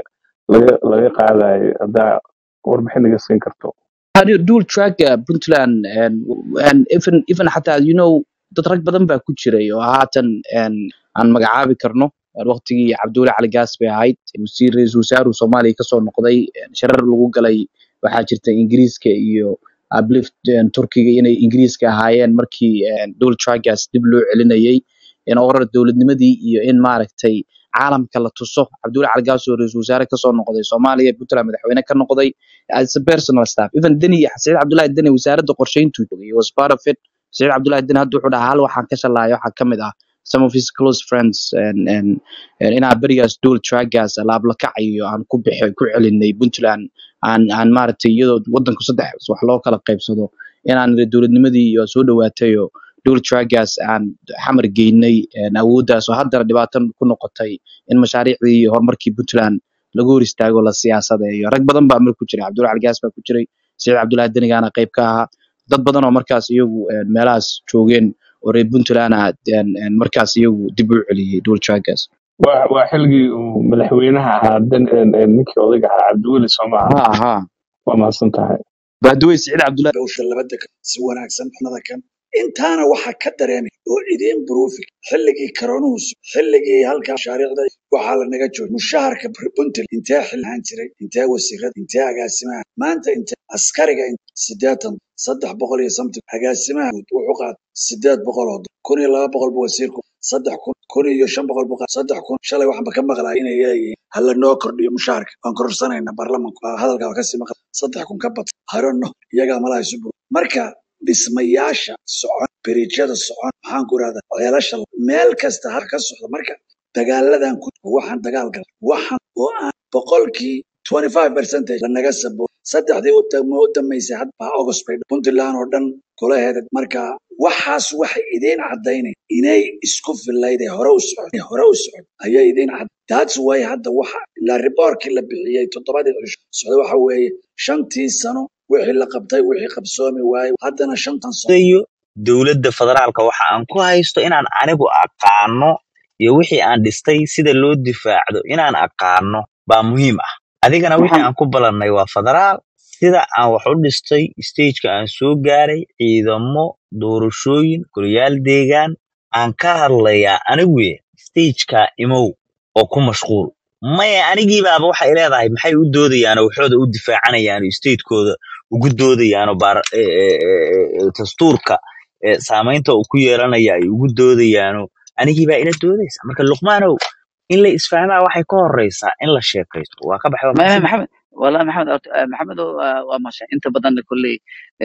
laga laga qaadayo haddaa warbixin naga siin karto How dual track uh, Puntland and and even even xataa you know dad rag badan baa ku jiray oo haatan een, aan magacaabi karno Een, waqtigii cabdulle cali gaas bay ahayd wasiir ra-iisul wasaaruhu soomaaliya kasoo noqday een, shirar lagu galay waxaa jirta ingiriiska iyo uplift een, turkiga inay ingiriiska ahaayeen markii een, dual trackgaas dib loo celinayay in orar dowladnimadii iyo in maaragtay caalamka la tuso cabdulle cali gaas oo ra-iisul wasaare kasoo noqday soomaaliya puntland madaxweyne ka noqday as a personal staff even deni saciid cabdullahi deni wasaaradda qorsheyntu joogay he was part of it saciid cabdullahi deni hadda wuxuu dhahaa hal waxaan ka shalaaya waxaa ka mid ah some of his close friends and, and, and inaa berigaas dual trackgaas alaab la kacayo aan ku bixi ku celinay puntland aan aan maaragtay iyadoo wadanku saddex wax loo kala qaybsado inaan niri dowladnimadii iyo soo dhawaatayo dual trackgaas aan xamar geynay een, awooddaas oo haddana dhibaato ku noqotay in mashaariicdii iyo horumarkii puntland lagu hor istaago la siyaasadeeyo rag badan baa mar ku jiray cabdulla cali gaas baa ku jiray saciid cabdullahi denigaana qayb ka ahaa dad badan oo markaas iyagu een, meelahaas joogeen oo reer puntland ah een, een, markaas iyagu dib u celiyey dual trackgaas waa waa xilligii uu madaxweynaha ahaa dan een- een ninkii odayga ahaa cabdiweli soomaa ha ha waa mahadsan tahay baadawey saciid cabdullahi hawsha labada kan si wanaagsan xunada kan intaana waxaa ka dareemay oo idiin buruufi xilligii koronuhu su- xilligii halkaa mashaariicda waxaa la naga joogay mushaharka puntland intee xil ahaan jiray intee wasiirada intee agaasimaha maanta intee askariga in- siddeetan saddex boqol iyo something agaasimaha guud wuxuu qaatay siddeed boqol oo dollar kun iyo laba boqol bu wasiirku saddex kun kun iyo shan boqol bu qaatay saddex kun shalay waxaan ba ka maqlaa inay leeyihiin hala noo kordhiyo mushaharka waan kororsanayna baarlamanku Waa hadalkaa waa kasii maqla saddex kun ka bad harono iyagaa malaha isu bur marka dhismayaasha socon beriijyada socon maxaan ku irahdaa ceelasha meel kasta har ka socda marka dagaaladan ku waxaan dagaal gal waxaan oo aan boqolkii 25 percentage lanaga sabo saddexdii u dam- u dambeysay had baa august bay puntland oo dhan golaheeda marka waxaas waxay idiin cadaynay inay isku filayd ee hore u socod ee hore u socod ayay idiin cad that's why hadda waxa la riboorkii la bixiyey toddobadii cisho socda waxa weeye shantii sano wixii la qabtay wixii qabsoomi waayey haddana shantan sano iyo dowladda federaalka waxa aan ku haysto inaan anigu aqaano iyo wixii aan dhistay sida loo difaacdo inaan aqaano baa muhiim ah adigana wixii maxamed aan ku balannay waa federaal sida aan wax u dhistay stageka aan soo gaaray ciidamo doorashooyin golayaal deegaan aan ka hadlayaa aniguye stageka imow oo ku mashquul maya anigiibaaba waxay leedahay maxay u doodayaanoo waxooda u difaacanayaan oo statekooda ugu doodayaanoo baar e- e- e- e- e- dastuurka e, saamaynta uu ku yeelanaya ay ugu doodayaano anigiibaa ila doodaysa marka luqmaanow in la isfahmaa waxay ka horeysaa in la sheekaysto waa ka baxay waa ما mahadsan محمد والله محمد أرت- محمد وماشي انت بدن كل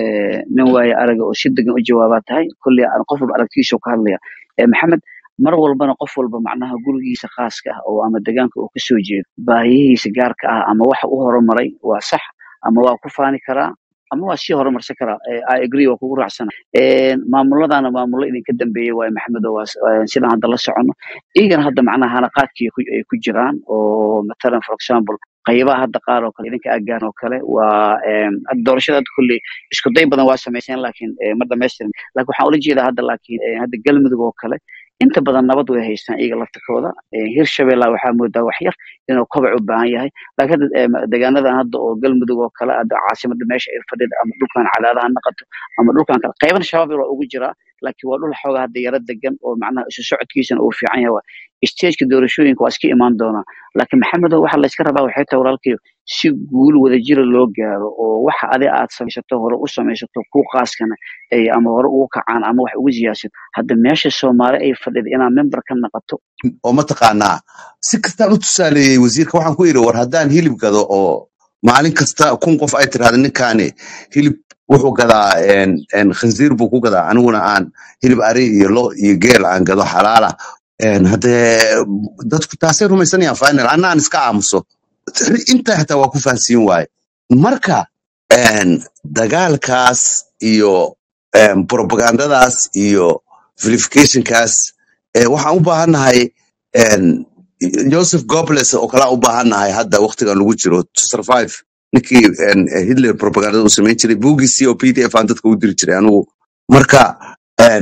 nin waaye araga oo si degan u jawaabaad tahay kulli aan qof walba aragtiisa ka hadlaya Eh, maxamed mar walbana qof walba macnaha gurigiisa khaaska ah oo ama deegaanka uu kasoo jeedo baahiyihiisa gaarka ah ama waxa u horumaray waa sax ama waa ku faani karaa ama waa sii horumarsan karaa Eh, i agree waa kugu raacsana maamuladana maamulo idinka dambeeyey waaye maxamed oo waa s- eh, sidaan hadda la socono iyagana hadda macnaha hanaqaadkii ay ku ay ku jiraan oo matalan for example qaybaha hadda qaar oo kale idinka agaan oo kale waa em, hadda doorashada hadda kulli isku day badan waa samayseen laakiin eh, ma dhamaystirin laakiin waxaan ula jeedaa hadda laakiin eh, hadda galmudug oo kale inta badan nabad way haystaan iyaga laftirkooda Eh, hirshabella waxaa moodaa wax yar inuu kobac u baahan yahay laakiin hadda eh, deegaanadan hadda oo galmudug oo kale hadda caasimada meesha ay fadhida ama dhulkan cadaadaha naqato ama dhulkan kale qayban shabaab yar waa ugu jiraa laakiin waa dhul xoogaa hadda yara degan oo macnaha isu socodkiisana uu fiican yahay stageka doorashooyinka waa iska imaan doonaa laakiin maxamedow waxa layska rabaa waxay tahay walaalkayo si guul wadajira loo gaaro oo waxa adi aad samaysato hore u samaysato ku qaaskana ay ama hore ugu kacaan ama wax ugu siyaasad hadda meesha soomaali ay fadhida inaad member ka naqato oo mataqaanaa si kastaan u tusaaleeyey wasiirka waxaan ku yidhi war haddaan hilib gado oo maalin kasta kun qof ay tirahda ninkaani hilib wuxuu gadaa een, een, khinziir buu ku gadaa aniguna aan hilib ari iyo lo iyo geel aan gado xalaala Een, haddee dadku taasay rumaysanayaan final anna aan iska aamuso intaa xitaa waa ku fahansiin waaye marka een, dagaalkaas iyo een, propagandadaas iyo verificationkaas eh, waxaan u baahannahay een, joseph gobles oo kalaa u baahannahay hadda waqtigan lagu jiro to survive ninkii een, eh, hitler propagandada uu samayn jiray buugii c o p d f aan dadka u diri jiray anigu marka een,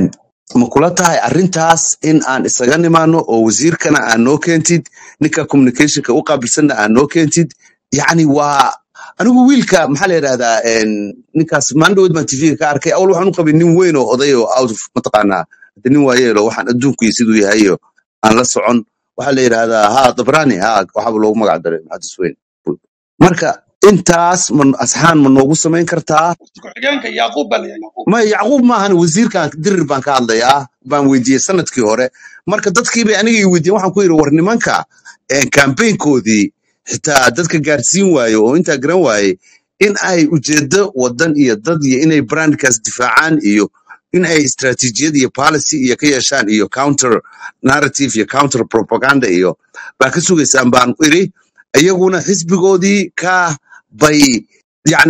ma kula tahay arrintaas in aan isaga nimaano oo wasiirkana aan noo keentid ninka communicationka u qaabilsanna aan noo keentid yacni waa anigu wiilka maxaa la yidhahdaa en, ninkaas maandhoweed baan tv ka arkay awal waxaan u qabay nin weyn oo oday oo out of mataqaanaa hade nin waayeelo waxaan adduunku iyo siduu yahay iyo aan la socon waxaa la yidhahdaa ha dabrani ha waxaaba loogu magac daray muxadis weyn marka intaas ma asxaan ma noogu samayn kartaa ku-xigeenka yaaquub baa la yidhaha yaaquub ma yacquub maahan wasiirkan dirir baan ka hadlayaa baan weydiiyey sanadkii hore marka dadkii bay aniga i weydiiyeen waxaan ku yidhi war nimanka kambaynkoodii xitaa dadka gaarsiin waaye oo intaa garan waaye in ay ujeedo wadan iyo dad iyo inay brandkaas difaacaan iyo in ay istratijiyad iyo policy iyo ka yeeshaan iyo counter narrative iyo counter propaganda iyo baa ka sugaysaan baan iri iyaguna xisbigoodii ka bay yani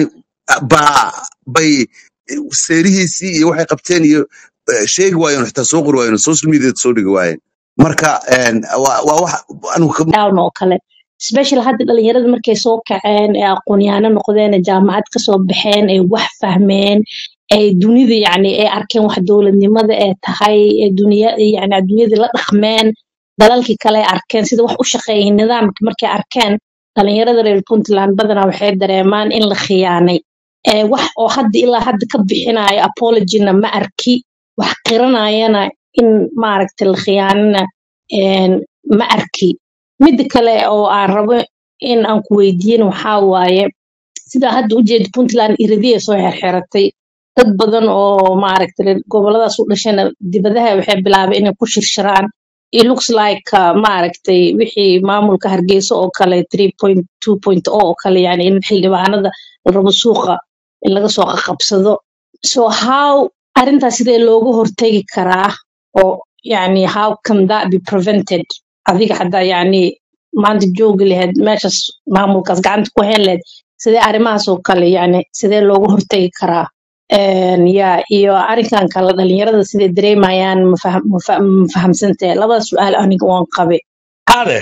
ba bay seerihiisii iyo waxay qabteen iyo eh, sheegi waayeen xitaa soo qori waayeen social media soo dhigi waayeen marka en, waa waa wax anigu ka- down oo kale special hadda dhalinyarada markay soo kaceen ee aqoon-yahano noqdeen ee jaamacad kasoo baxeen ay wax fahmeen ay dunida yacni ay arkeen wax dowladnimada ee tahay ee duniya yacni adduunyadii la dhaqmeen dalalkii kale ay arkeen sida wax u shaqeeyay nidaamka markay arkeen dhalinyarada reer puntland badanaa waxay dareemaan in la khiyaanay ee wax oo hadda ilaa hadda ka bixinayo apologyna ma arki wax qiranayana in maaragtay la khiyaanana een, ma arki midda kale oo aan rabo in aan ku weydiin waxaa waaye sida hadda ujeeda puntland iridiyay soo xirxiratay dad badan oo maaragtay reer goboladaas u dhashana dibadaha waxay bilaabeen inay ku shirshiraan it looks like uh, maaragtay wixii maamulka hargeysa oo kale 3.2.0 oo kale yani in xildhibaanada la rabo suuqa in laga soo qaqabsado so how arrintaas sidee looga hortegi karaa oo yani how can that be prevented adiga haddaa yani maanta joogi lahayd meeshaas maamulkaas gacanta ku hayn lahayd sidee arrimahaas oo kale yani sidee looga hortegi karaa Een, ya iyo arrinkan kale dhalinyarada sidee dareemayaan ma faham- ma fa- ma fahamsantahay labada su-aal aniga waan qabe ade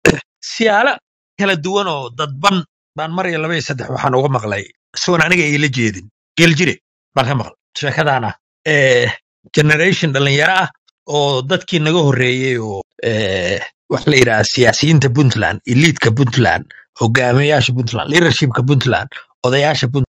siyaalo kala duwan oo dadban baan mar iyo laba iyo saddex waxaan uga maqlay isagoon aniga iila jeedin geeljire baan ka maqlay sheekadaan ah Eh, generation dhalinyaro ah oo dadkii naga horreeyey oo eh, wax la yidhaha siyaasiyiinta puntland eliidka puntland hogaamiyayaasha puntland leadershipka puntland odayaasha puntland